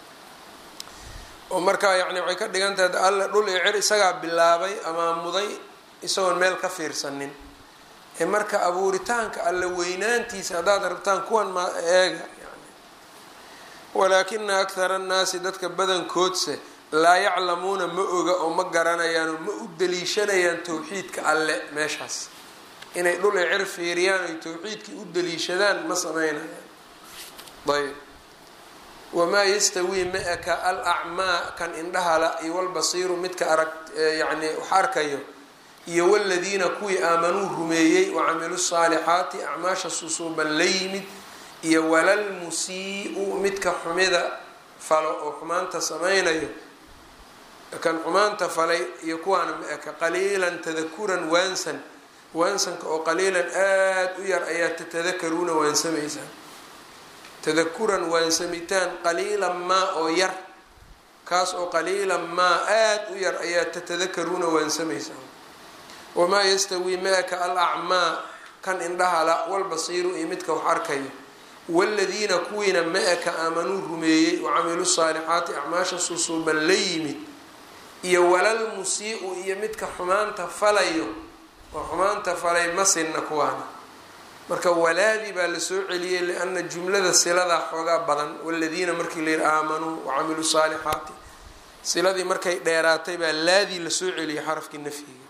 oo markaa yacni waxay ka dhigan tahay alle dhul iyo cir isagaa bilaabay amaamuday isagoon meel ka fiirsanin ee marka abuuritaanka alle weynaantiisa haddaad rabtaan kuwan ma eega yani walaakina akhara annaasi dadka badankoodse laa yaclamuuna ma oga oo ma garanayaan oo ma u daliishanayaan towxiidka alle meeshaas inay dhul ay cir fiiriyaan oy towxiidkii u daliishadaan ma sameynayaan ayb wamaa yastawii ma-aka al acmaa kan indhahala iyo walbasiiru midka arag yani wax arkayo iyo waladiina kuwii aamanuu rumeeyey wacamilu saalixaati acmaasha susuuban la yimid iyo walalmusii-u midka xumida falo oo xumaanta sameynayo kan xumaanta falay iyo kuwaana ma-aka qaliilan tadakuran waansan waansanka oo qaliilan aada u yar ayaa tatadakaruuna waansamaysaan tadakuran waansamitaan qaliilan maa oo yar kaas oo qaliilan maa aada u yar ayaa tatadakaruuna waansamaysaan wamaa yastawii maaka al acmaa kan indhahala walbasiiru iyo midka wax arkayo waladiina kuwiina ma-aka aamanuu rumeeyey wacamiluu saalixaati acmaasha susuuban la yimid iyo walal musii-u iyo midka xumaanta falayo oo xumaanta falay masinna kuwaana marka walaadii baa lasoo celiyey liana jumlada siladaa xoogaa badan waladiina markii la yihi aamanuu wacamiluu saalixaati siladii markay dheeraatay baa laadii lasoo celiyey xarafkii nafyiga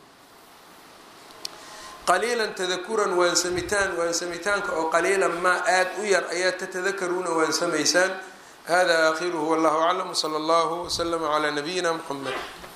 qaliilan tadakuran waansamitaan waansamitaanka oo qaliilan maa aada u yar ayaa tatadakaruuna waansamaysaan hada aakhiruhu wallahu aclam wsala allahu waslama calaa nabiyina muxamed